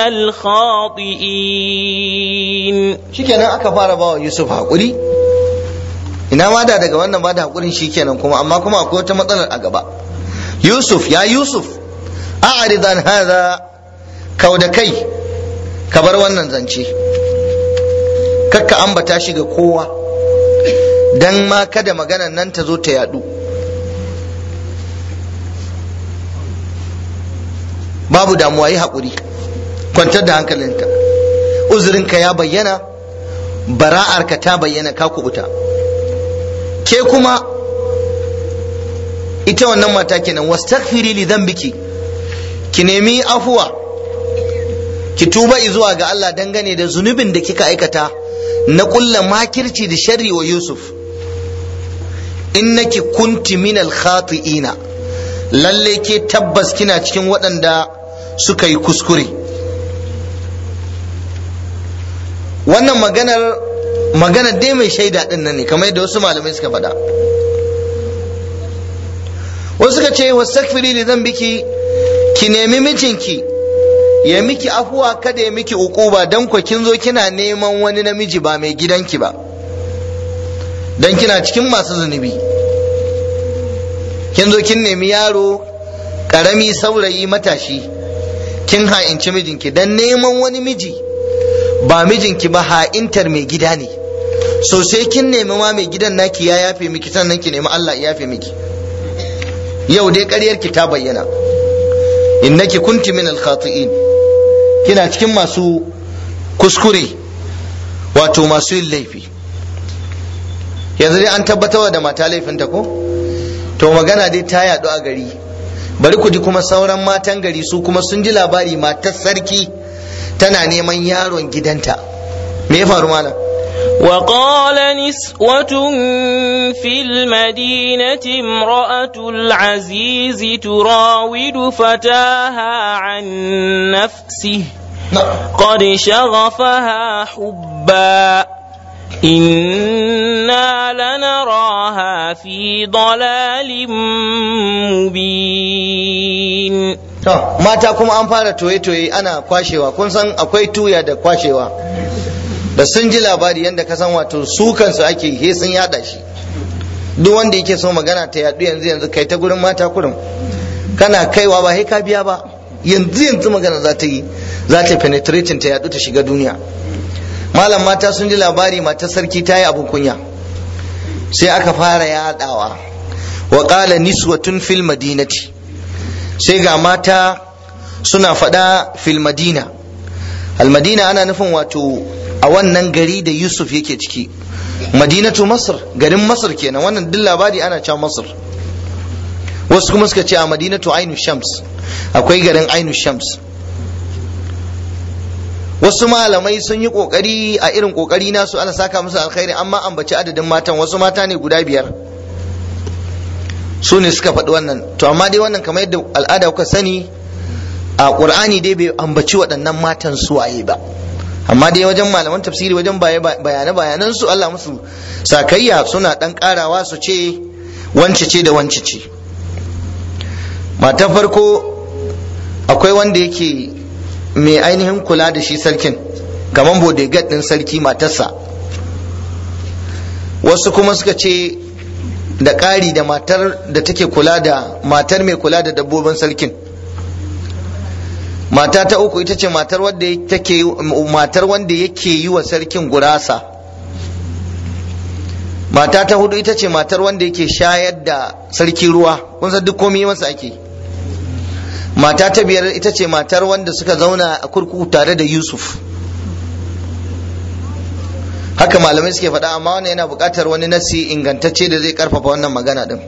الخاطئين
shikenan aka fara bawa Yusuf hakuri ina ma da daga wannan ba da hakurin shikenan kuma amma kuma akwai wata matsalar a gaba Yusuf ya Yusuf a'rid an hadha kau da kai ka bar wannan zance kakka ambata shi ga kowa dan ma kada maganan nan ta zo ta yadu babu damuwa yi haƙuri kwantar da hankalinka uzurinka ya bayyana bara'arka ta bayyana ka kubuta ke kuma ita wannan mata kenan wastaghfiri li dhanbiki ki nemi afuwa ki tuba zuwa ga Allah dangane da zunubin da kika aikata na kulla makirci da sharri wa Yusuf innaki kunti minal khati'ina lalle ke tabbas kina cikin waɗanda suka yi kuskure wannan maganar maganar dai mai shaida din nan ne kamar yadda wasu malamai suka faɗa wasu suka ce wastaghfiri li dhanbiki ki nemi mijinki ya miki afuwa kada ya miki ukuba dan ku kin zo kina neman wani namiji ba mai gidanki ba dan kina cikin masu zunubi kin zo kin nemi yaro karami saurayi matashi kin ha'inci mijinki dan neman wani miji ba mijinki ba ha'intar mai gida ne so sai kin nemi ma mai gidan naki ya yafe miki sannan ki nemi Allah ya yafe miki yau dai ƙaryarki ta bayyana innaki kunti min al-khati'in kina cikin masu kuskure wato masu yin laifi yanzu dai an tabbatar da mata laifinta ko to magana dai ta yaɗu a gari bari ku ji kuma sauran matan gari su kuma sun ji labari matar sarki tana neman yaron gidanta me ya faru malam
وقال نسوة في المدينة امرأة العزيز تراود فتاها عن نفسه قد شغفها حبا إنا لنراها في ضلال مبين
mata kuma an fara toye-toye ana kwashewa kun san akwai tuya da kwashewa da sun ji labari yadda ka san wato su kansu ake he sun yada shi duk wanda yake so magana ta yadu yanzu yanzu kai ta gurin mata kurum kana kaiwa ba he ka biya ba yanzu yanzu magana za ta yi za ta penetrating ta yadu ta shiga duniya malam mata sun ji labari matar sarki ta yi abun kunya sai aka fara yadawa wa qala niswatun fil madinati sai ga mata suna faɗa fil madina al madina ana nufin wato a wannan gari da yusuf yake ciki madinatu masar garin masar kenan wannan duk labari ana cewa masar wasu kuma suka ce a madinatu ainu shams akwai garin ainu shams wasu malamai sun yi kokari a irin kokari nasu ana saka musu alkhairi amma ambaci adadin matan wasu mata ne guda biyar su ne suka faɗi wannan to amma dai wannan kamar yadda al'ada kuka sani a ƙur'ani dai bai ambaci waɗannan matan suwaye ba amma dai wajen malaman tafsiri wajen bayane bayanan su Allah musu sakayya suna dan karawa su ce wance ce da wance ce matan farko akwai wanda yake mai ainihin kula da shi sarkin kamar bodyguard din sarki matarsa wasu kuma suka ce da ƙari da matar da take kula da matar mai kula da dabbobin sarkin mata ta uku ita ce matar wanda take matar wanda yake yi wa sarkin gurasa mata ta hudu ita ce matar wanda yake shayar da sarki ruwa kun san duk komai masa ake mata ta biyar ita ce matar wanda suka zauna a kurkuku tare da yusuf haka malamai suke faɗa amma wannan yana buƙatar wani nasi ingantacce da zai karfafa wannan magana din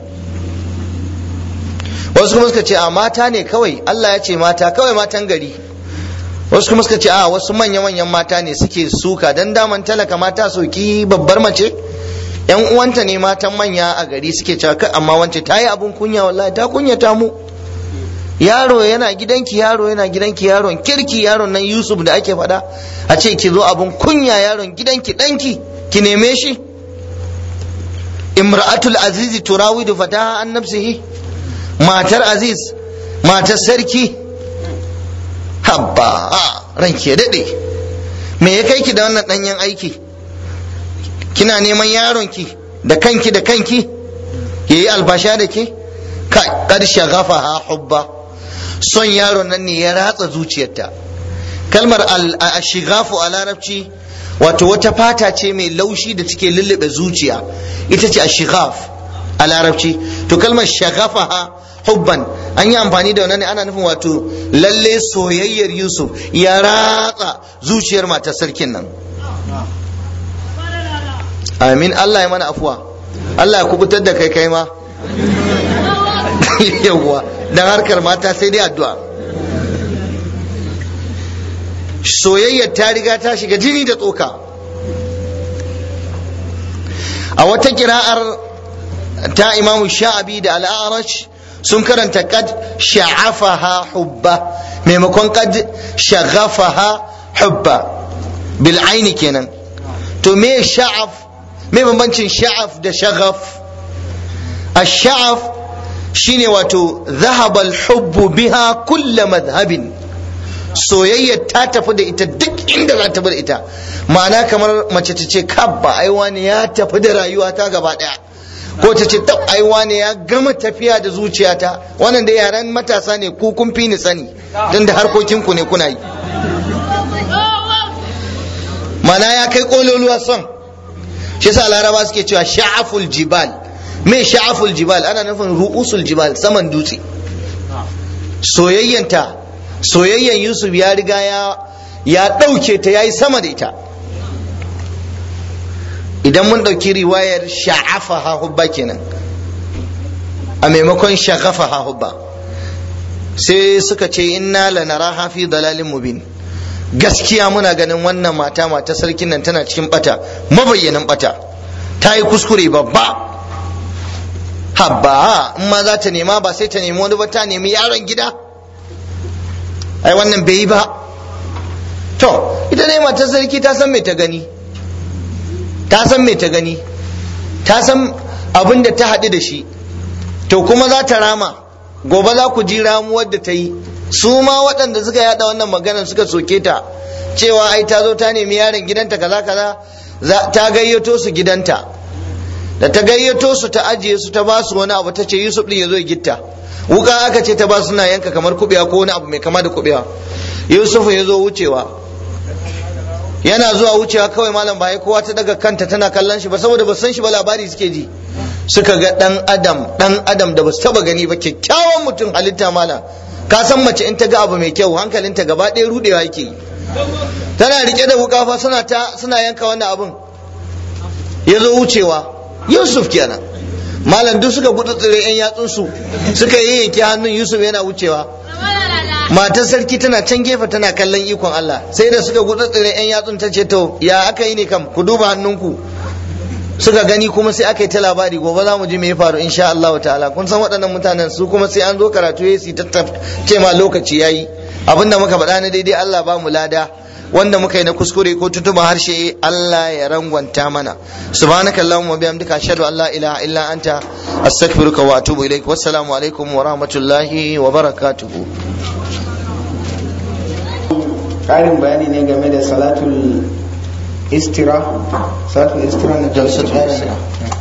wasu kuma suka ce a mata ne kawai Allah ya ce mata kawai matan gari wasu kuma suka ce a wasu manya-manyan mata ne suke suka dan daman talaka mata soki babbar mace yan uwanta ne matan manya a gari suke cewa kai amma wance ta yi abun kunya wallahi ta kunyata mu yaro yana gidanki yaro yana gidanki yaron kirki yaron nan Yusuf da ake faɗa a ce ki zo abun kunya yaron gidanki ɗanki ki neme shi imra'atul azizi turawidu fataha an nafsihi matar aziz matar sarki habba ranki ya daɗe me ya kai ki da wannan ɗanyen aiki kina neman yaronki da kanki da kanki ya yi albasha da ke ƙarshe gafa ha hubba son yaron nan ne ya ratsa zuciyarta kalmar ashigafu a larabci wato wata fata ce mai laushi da take lullube zuciya ita ce ashigaf a larabci to kalmar shagafaha hubban an yi amfani da wannan ne ana nufin wato lalle soyayyar yusuf ya ratsa zuciyar matar sarkin nan amin allah ya mana afuwa allah ya kubutar da kai kai ma yawwa dan harkar mata sai dai addu'a soyayyar ta riga ta shiga jini da tsoka a wata kira'ar ta imamu sha'abi da al'arash sun karanta kad sha'afaha hubba maimakon kad shaghafaha hubba bil aini kenan to me sha'af me bambancin sha'af da shaghaf ash-sha'af shine wato dhahaba al-hubbu biha kull madhhabin soyayya ta tafi da ita duk inda za ta bar ita ma'ana kamar mace ta ce kabba ai wani ya tafi da rayuwa ta gaba daya ko ta ce tab ai wani ya gama tafiya da zuciyata wannan da yaran matasa ne ku kun fi ni sani tun da harkokin ku ne kuna yi mana ya kai kololuwa son shi yasa laraba suke cewa sha'aful jibal me sha'aful jibal ana nufin ru'usul jibal saman dutse soyayyanta soyayyan yusuf ya riga ya ya ɗauke ta ya yi sama da ita idan mun ɗauki riwayar sha'afa hubba kenan a maimakon shagafa hubba sai suka ce inna lanaraha fi dalalin mubin gaskiya muna ganin wannan mata mata sarkin nan tana cikin bata mabayyanin bata ta yi kuskure babba habba in ma za ta nema ba sai ta nemi wani ba ta nemi yaron gida ai wannan bai yi ba to ita ne matar sarki ta san me ta gani ta san me ta gani ta san abin da ta haɗu da shi to kuma za ta rama gobe za ku ji ramuwar da ta yi su ma waɗanda suka yada wannan maganar suka soke ta cewa ai ta zo ta nemi yaron gidanta kaza kaza ta gayyato su gidanta da ta gayyato su ta ajiye su ta ba su wani abu ta ce yusuf ɗin ya zo ya gitta wuka aka ce ta ba suna yanka kamar kubewa ko wani abu mai kama da kubewa yusuf ya zo wucewa yana zuwa wucewa kawai malam ba kowa ta daga kanta tana kallon shi ba saboda ba san shi ba labari suke ji suka ga dan adam dan adam da ba su taba gani ba kyakkyawan mutum halitta malam ka san mace in ta ga abu mai kyau hankalinta gaba ɗaya rudewa yake yi tana rike da wuka fa suna ta suna yanka wannan abun ya zo wucewa yusuf kenan malam duk suka gudu tsire yan yatsunsu suka yi yanke hannun yusuf yana wucewa matar sarki tana can gefe tana kallon ikon Allah sai da suka gudu tsire yan yatsun ta ce to ya aka yi ne kam ku duba hannunku suka gani kuma sai aka yi ta labari gobe za mu ji me ya faru insha Allah ta'ala kun san waɗannan mutanen su kuma sai an zo karatu ya su ce ma lokaci yayi abinda muka faɗa na daidai Allah ba mu lada wanda muka yi na kuskure ko tutuma harshe Allah ya rangwanta mana subhanaka allahumma wa bihamdika ashhadu an la ilaha illa anta astaghfiruka wa atubu ilaik wassalamu alaikum wa rahmatullahi wa barakatuh
ƙarin bayani ne game da salatul istira salatul istira na
jalsatul istira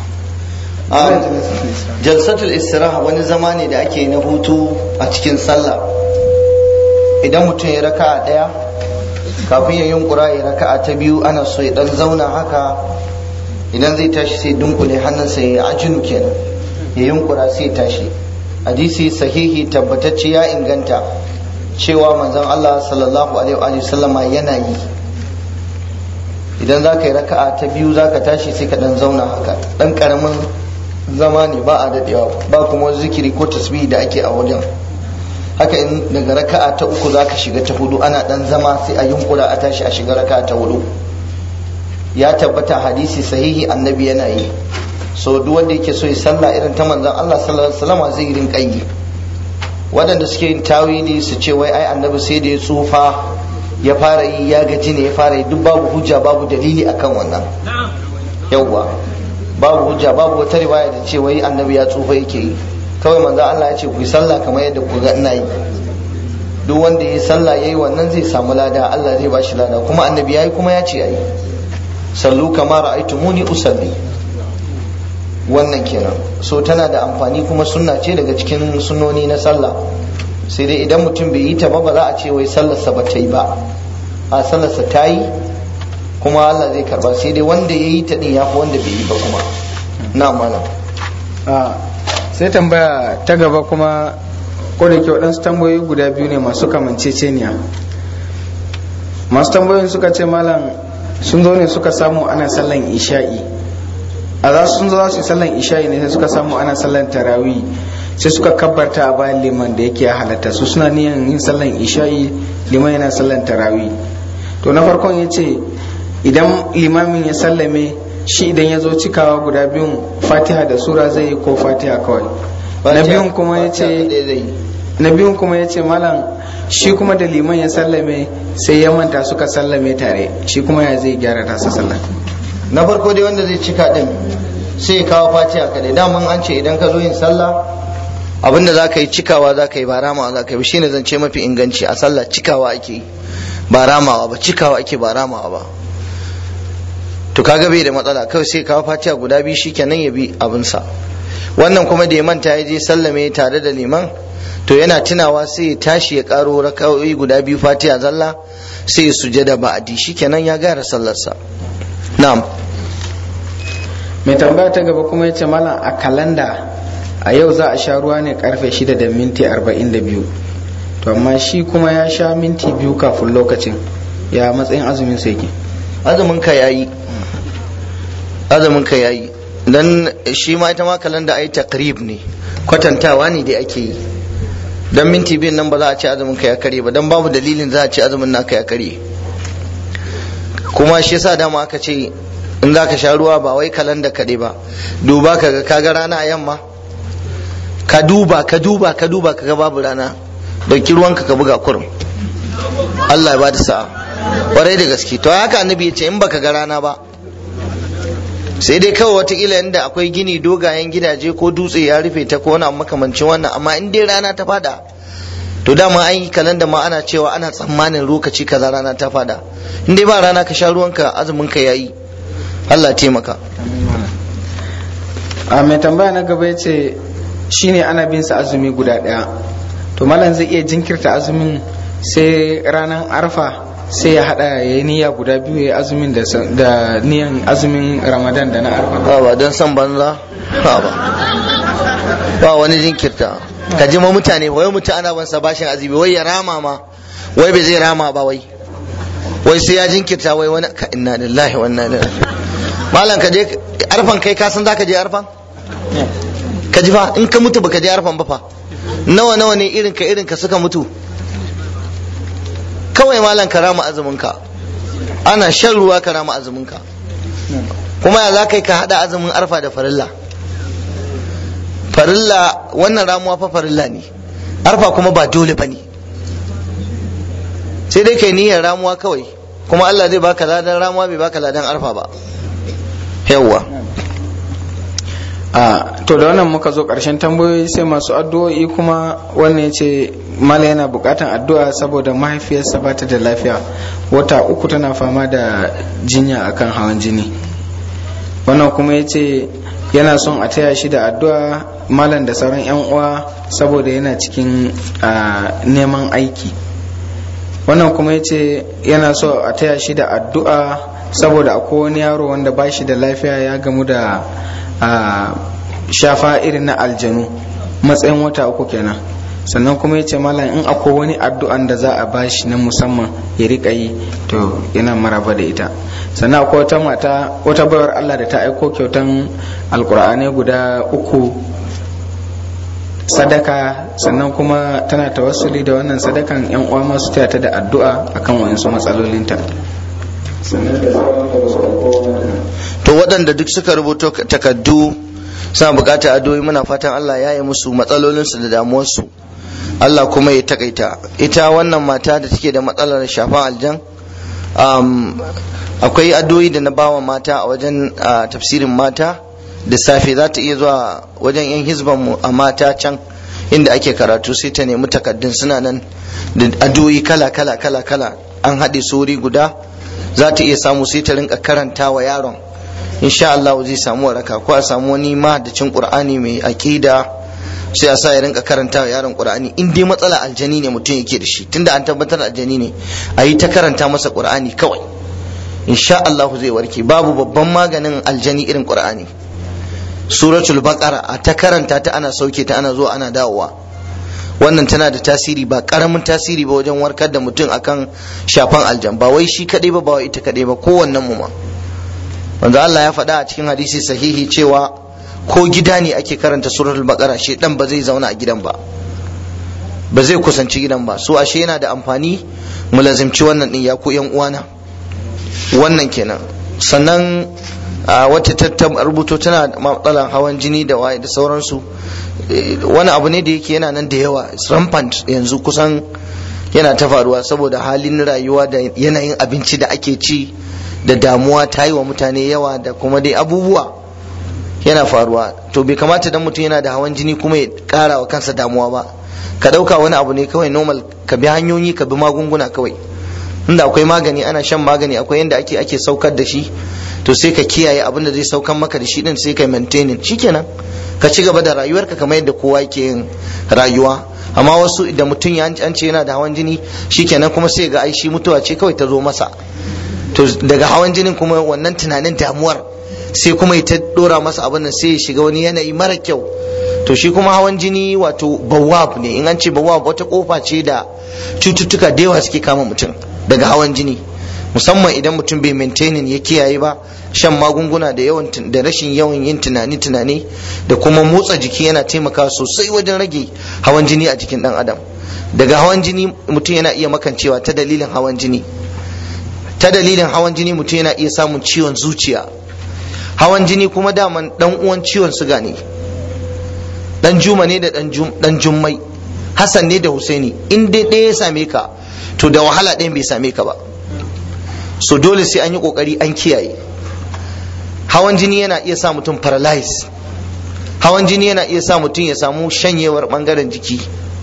jalsatul istira wani zama ne da ake na hutu a cikin sallah idan mutum ya raka a ɗaya kafin ya yunkura ya raka'a ta biyu ana so ya dan zauna haka idan zai tashi sai dunkule hannunsa ya ajinu kenan ya yunkura sai tashi hadisi sahihi tabbatacce ya inganta cewa manzon Allah sallallahu alaihi wa sallama yana yi idan za ka yi raka'a ta biyu za ka tashi sai ka dan zauna haka dan karamin zama ne ba a dadewa ba kuma zikiri ko tasbihi da ake a wajen haka in daga raka'a ta uku za ka shiga ta hudu ana dan zama sai a yunkura a tashi a shiga raka'a ta hudu ya tabbata hadisi sahihi annabi yana yi so duk wanda yake so ya sallah irin ta manzon Allah sallallahu alaihi wasallam zai rinka yi waɗanda suke yin tawili su ce wai ai annabi sai da ya tsufa ya fara yi ya gaji ne ya fara yi duk babu hujja babu dalili akan wannan yawwa babu hujja babu wata riwaya da ce wai annabi ya tsufa yake yi kawai manzo Allah ya ce ku yi sallah kamar yadda ku ga ina yi duk wanda ya yi sallah yayi wannan zai samu lada Allah zai ba shi lada kuma annabi yayi kuma ya ce yayi sallu kama ra'aytumuni usalli wannan kenan so tana da amfani kuma sunna ce daga cikin sunnoni na sallah sai dai idan mutum bai yi ta ba ba za a ce wai sallarsa ba ta yi ba a sallarsa ta yi kuma Allah zai karba sai dai wanda ya yi ta din ya fi wanda bai yi ba kuma na mana
sai tambaya ta gaba kuma ko da ke waɗansu tambayoyi guda biyu ne masu kamanceceniya masu tambayoyin suka ce malam sun zo ne suka samu ana sallan isha'i a za su sun zo za su yi sallan isha'i ne sai suka samu ana sallan tarawih sai suka kabbarta a bayan liman da yake halatta su suna niyan yin sallan isha'i liman yana sallan tarawih to na farkon ya ce idan limamin ya sallame shi idan ya zo cikawa guda biyun fatiha da sura zai yi ko fatiha kawai na biyun kuma ya ce na biyun kuma ya ce malam shi kuma da liman ya sallame sai ya manta suka sallame tare shi kuma ya zai gyara tasa sallah
na farko dai wanda zai cika din sai ya kawo fatiha kadai daman an ce idan ka zo yin sallah abinda za ka yi cikawa za ka yi ba ramawa za ka yi shine zance mafi inganci a sallah cikawa ake yi ba ramawa ba cikawa ake ba ramawa ba to kaga bai da matsala kawai sai kawo fatiha guda biyu shikenan ya bi abinsa wannan kuma da ya manta ya je sallame tare da liman to yana tunawa sai ya tashi ya karo raka'o'i guda biyu fatiha zalla sai ya sujada ba'adi shikenan ya gara sallarsa na'am
mai tambaya ta gaba kuma ya ce malam a kalanda a yau za a sha ruwa ne karfe 6 da minti 42 to amma shi kuma ya sha minti biyu kafin lokacin ya matsayin azumin sa yake
azumin ka yayi azumin ka yayi dan shi ma ita ma kalanda ai takrib ne kwatantawa ne dai ake yi dan minti biyun nan ba za a ce azumin ka ya kare ba dan babu dalilin za a ce azumin naka ya kare kuma shi yasa dama aka ce in za ka sha ruwa ba wai kalanda kaɗai ba duba ka ga kaga rana a yamma ka duba ka duba ka duba ka ga babu rana dauki ruwanka ka buga kurum Allah ya bada sa'a kwarai da gaske to haka annabi ya ce in baka ga rana ba sai dai kawai watakila inda akwai gini dogayen gidaje ko dutse ya rufe ta ko wani makamancin wannan amma in dai rana ta fada to dama an yi kalanda ma ana cewa ana tsammanin lokaci kaza rana ta fada in dai ba rana ka sha ruwanka azumin ka yayi Allah taimaka
a mai tambaya na gaba ya ce shine ana bin sa azumi guda daya to malam zai iya jinkirta azumin sai ranar arfa sai ya hada ya yi niyya guda biyu ya azumin da niyan azumin ramadan da na arfa
ba ba don san banza ba ba ba wani jinkirta ka ji ma mutane wai mutum ana ban sa bashin azumi wai ya rama ma wai bai zai rama ba wai wai sai ya jinkirta wai wani ka inna lillahi wa inna ilaihi malam ka je arfan kai ka san zaka je arfan ka ji fa in ka mutu baka je arfan ba fa nawa nawa ne irin ka irin ka suka mutu kawai malam ka rama azumin ka ana shan ruwa ka rama azumin ka kuma ya za ka yi ka hada azumin arfa da farilla farilla wannan ramuwa fa farilla ne arfa kuma ba dole ba ne sai dai kai niyyar ramuwa kawai kuma Allah zai baka ladan ramuwa bai baka ladan arfa ba yawwa
a to da wannan muka zo karshen tambayoyi sai masu addu'o'i kuma wannan ya ce mala yana bukatan addu'a saboda mahaifiyarsa ba ta da lafiya wata uku tana fama da jinya akan hawan jini wannan kuma ya ce yana son a taya shi da addu'a malam da sauran 'yan uwa saboda yana cikin neman aiki wannan kuma ya ce yana so a taya shi da addu'a saboda akwai wani yaro wanda ba shi da lafiya ya gamu da shafa irin na aljanu matsayin wata uku kenan sannan kuma ya ce malam in akwai wani addu'an da za a bashi na musamman ya rika yi to yana maraba da ita sannan akwai wata mata wata bayar Allah da ta aiko kyautan alkur'anai guda uku sadaka sannan kuma tana tawassuli da wannan sadakan yan uwa masu taya ta da addu'a akan wayansu matsalolinta
to waɗanda duk suka rubuto takaddu suna buƙatar addu'o'i muna fatan Allah ya yi musu matsalolinsu da damuwarsu Allah kuma ya takaita ita wannan mata da take da matsalar shafan aljan akwai addu'o'i da na bawa mata a wajen tafsirin mata da safe za ta iya zuwa wajen yan hizban mu a mata can inda ake karatu sai ta nemi takaddun suna nan da addu'o'i kala kala kala kala an haɗe su wuri guda za ta iya samu sai ta rinka karanta wa yaron insha Allah zai samu waraka ko a samu wani mahaddacin Qur'ani mai aqida sai a sa ya rinka karanta wa yaron Qur'ani in dai matsala aljani ne mutum yake da shi tunda an tabbatar aljani ne a yi ta karanta masa Qur'ani kawai insha Allah zai warke babu babban maganin aljani irin Qur'ani suratul baqara a ta karanta ta ana sauke ta ana zuwa ana dawowa wannan tana da tasiri ba karamin tasiri ba wajen warkar da mutum akan shafan aljan ba wai shi kadai ba ba wai ita kadai ba kowannen mu ma wanda Allah ya faɗa a cikin hadisi sahihi cewa ko gida ne ake karanta suratul baqara shi dan ba zai zauna a gidan ba ba zai kusanci gidan ba so ashe yana da amfani mu lazimci wannan din ya ko yan uwana wannan kenan sannan a wata ta rubuto tana matsalan hawan jini da waye da sauransu wani abu ne da yake yana nan da yawa rampant yanzu kusan yana ta faruwa saboda halin rayuwa da yanayin abinci da ake ci da damuwa ta yi wa mutane yawa da kuma dai abubuwa yana faruwa to bai kamata dan mutum yana da hawan jini kuma ya kara wa kansa damuwa ba ka dauka wani abu ne kawai normal ka bi hanyoyi ka bi magunguna kawai inda akwai magani ana shan magani akwai yanda ake ake saukar da shi to sai ka kiyaye abin da zai saukan maka da shi din sai ka maintaining shikenan ka ci gaba da rayuwarka kamar yadda kowa yake yin rayuwa amma wasu da mutum ya an ce yana da hawan jini shikenan kuma sai ga ai shi mutuwa ce kawai ta zo masa to daga hawan jinin kuma wannan tunanin damuwar sai kuma ya ta dora masa abin nan sai ya shiga wani yanayi mara kyau to shi kuma hawan jini wato bawab ne in an ce bawab wata kofa ce da cututtuka da yawa suke kama mutum daga hawan jini musamman idan mutum bai maintaining ya kiyaye ba shan magunguna da yawan da rashin yawan yin tunani tunani da kuma motsa jiki yana taimakawa sosai wajen rage hawan jini a jikin dan adam daga hawan jini mutum yana iya makancewa ta dalilin hawan jini ta dalilin hawan jini mutum yana iya samun ciwon zuciya hawan jini kuma daman dan uwan ciwon suga ne dan juma ne da dan jummai hassan ne da husaini in dai ɗaya ya same ka to da wahala ɗayan bai same ka ba so dole sai an yi ƙoƙari an kiyaye hawan jini yana iya sa mutum paralyze hawan jini yana iya sa mutum ya samu shanyewar ɓangaren jiki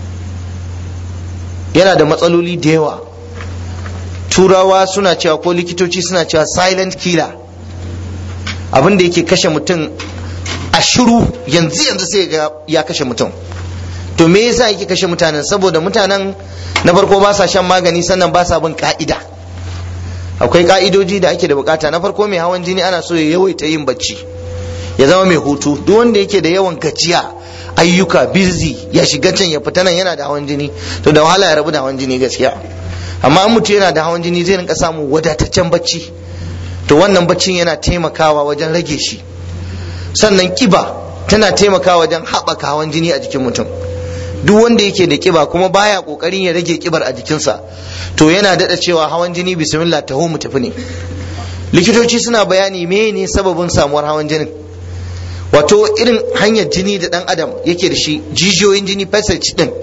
yana da matsaloli da yawa turawa suna cewa ko likitoci suna cewa silent killer abin da yake kashe mutum a shiru yanzu yanzu sai ga ya kashe mutum to me yasa yake kashe mutanen saboda mutanen na farko ba sa shan magani sannan ba sa bin ka'ida akwai ka'idoji da ake da bukata na farko mai hawan jini ana so ya yawaita yin bacci ya zama mai hutu duk wanda yake da yawan gajiya ayyuka busy ya shiga can ya fita nan yana da hawan jini to da wahala ya rabu da hawan jini gaskiya amma in mutum yana da hawan jini zai rinka samun wadataccen bacci to wannan baccin yana taimakawa wajen rage shi sannan kiba tana taimakawa wajen haɓaka hawan jini a jikin mutum duk wanda yake da kiba kuma baya kokarin ya rage kibar a jikinsa to yana daɗa cewa hawan jini bismillah taho mu tafi ne likitoci suna bayani ne sababin samuwar hawan jinin wato irin hanyar jini da ɗan adam yake da shi jijiyoyin jini passage din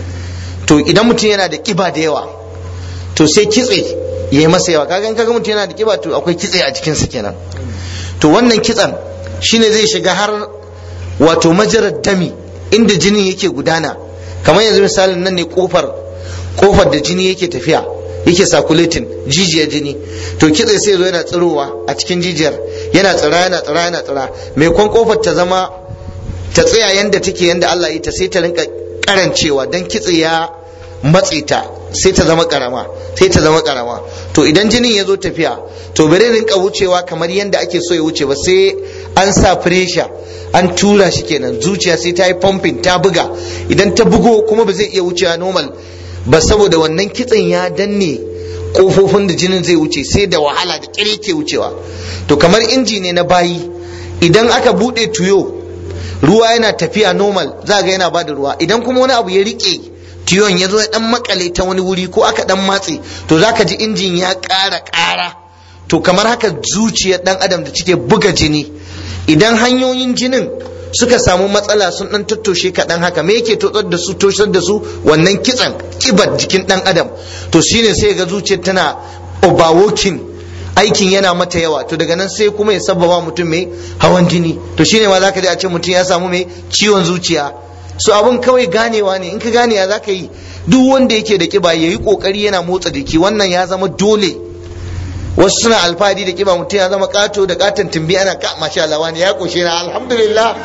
to idan mutum yana da kiba da yawa to sai kitse ya yi masa yawa kaga in kaga mutum yana da kiba to akwai kitse a jikinsa kenan to wannan kitsen shine zai shiga har wato majarar dami inda jinin yake gudana kamar yanzu misalin nan ne kofar kofar da jini yake tafiya yake circulating jijiyar jini to kitse sai zo yana tsirowa a cikin jijiyar yana tsira yana tsira yana tsira mai kwan kofar ta zama ta tsaya yanda take yanda Allah ya ta sai ta rinka karancewa dan kitse ya matse ta sai ta zama karama sai ta zama karama to idan jinin ya zo tafiya to bare rinka wucewa kamar yanda ake so ya wuce ba sai an sa pressure an tura shi kenan zuciya sai ta yi pumping ta buga idan ta bugo kuma ba zai iya wucewa normal ba saboda wannan kitsen ya danne kofofin da jinin zai wuce sai da wahala da kire ke wucewa to kamar inji ne na bayi idan aka bude tuyo ruwa yana tafiya normal za ga yana bada ruwa idan kuma wani abu ya rike tiyon ya zo ya dan makale ta wani wuri ko aka dan matse to zaka ji injin ya ƙara ƙara to kamar haka zuciyar dan adam da cike buga jini idan hanyoyin jinin suka samu matsala sun dan tattoshe kaɗan haka me yake totsar da su toshar da su wannan kitsan kibar jikin dan adam to shine sai ga zuciyar tana overworking aikin yana mata yawa to daga nan sai kuma ya sabbaba mutum mai hawan jini to shine ma zaka ji a ce mutum ya samu mai ciwon zuciya so abun kawai ganewa ne in ka gane ya zaka yi duk wanda yake da kiba yayi kokari yana motsa jiki wannan ya zama dole wasu suna alfahari da kiba mutum ya zama kato da katon tumbi ana ka masha Allah wani ya koshe na alhamdulillah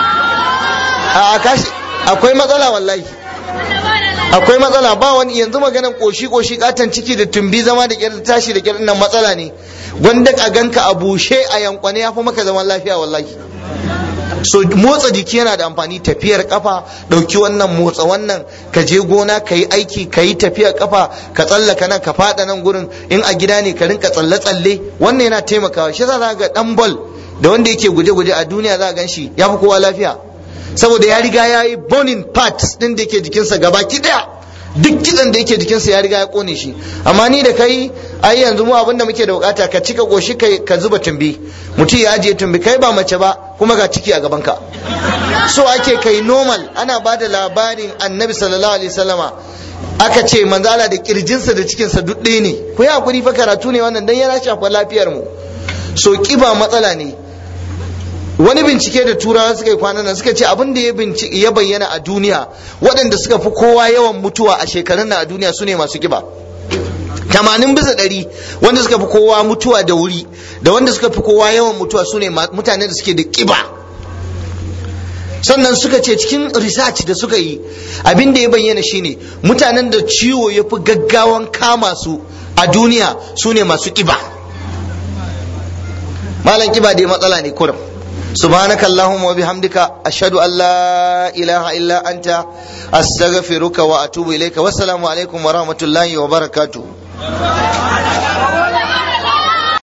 a kashi akwai matsala wallahi akwai matsala ba wani yanzu maganan koshi koshi katon ciki da tumbi zama da kyar tashi da kyar nan matsala ne wanda ka ganka a bushe a yankwane ya fi maka zaman lafiya wallahi so motsa jiki yana da amfani tafiyar kafa ɗauki wannan motsa wannan ka je gona ka yi aiki ka yi tafiyar kafa ka tsallaka nan ka faɗa nan gurin in a gida ne ka rinka tsalle tsalle wannan yana taimakawa shi za ga dan ball da wanda yake guje guje a duniya za gan shi ya fi kowa lafiya saboda ya riga ya yi burning parts din da yake jikinsa gaba ki daya duk kitsan da yake jikinsa ya riga ya kone shi amma ni da kai ai yanzu mu abinda muke da bukata ka cika goshi kai ka zuba tumbi mutum ya ajiye tumbi kai ba mace ba kuma ga ciki a gaban ka so ake kai normal ana ba da labarin annabi sallallahu alaihi wasallama aka ce manzala da kirjinsa da cikinsa duk ɗaya ne ku yi hakuri fa karatu ne wannan dan yana shafa lafiyar mu so kiba matsala ne wani bincike da turawa suka yi kwanan nan suka ce abin da ya bayyana a duniya waɗanda suka fi kowa yawan mutuwa a shekarun na a duniya su ne masu kiba tamanin bisa ɗari wanda suka fi kowa mutuwa da wuri da wanda suka fi kowa yawan mutuwa su ne mutane da suke da kiba sannan suka ce cikin research da suka yi abin da ya bayyana shine mutanen da ciwo ya fi gaggawan kama su a duniya su ne masu kiba malam kiba dai matsala ne kurum سبحانك اللهم وبحمدك أشهد أن لا إله إلا أنت أستغفرك وأتوب إليك والسلام عليكم ورحمة الله وبركاته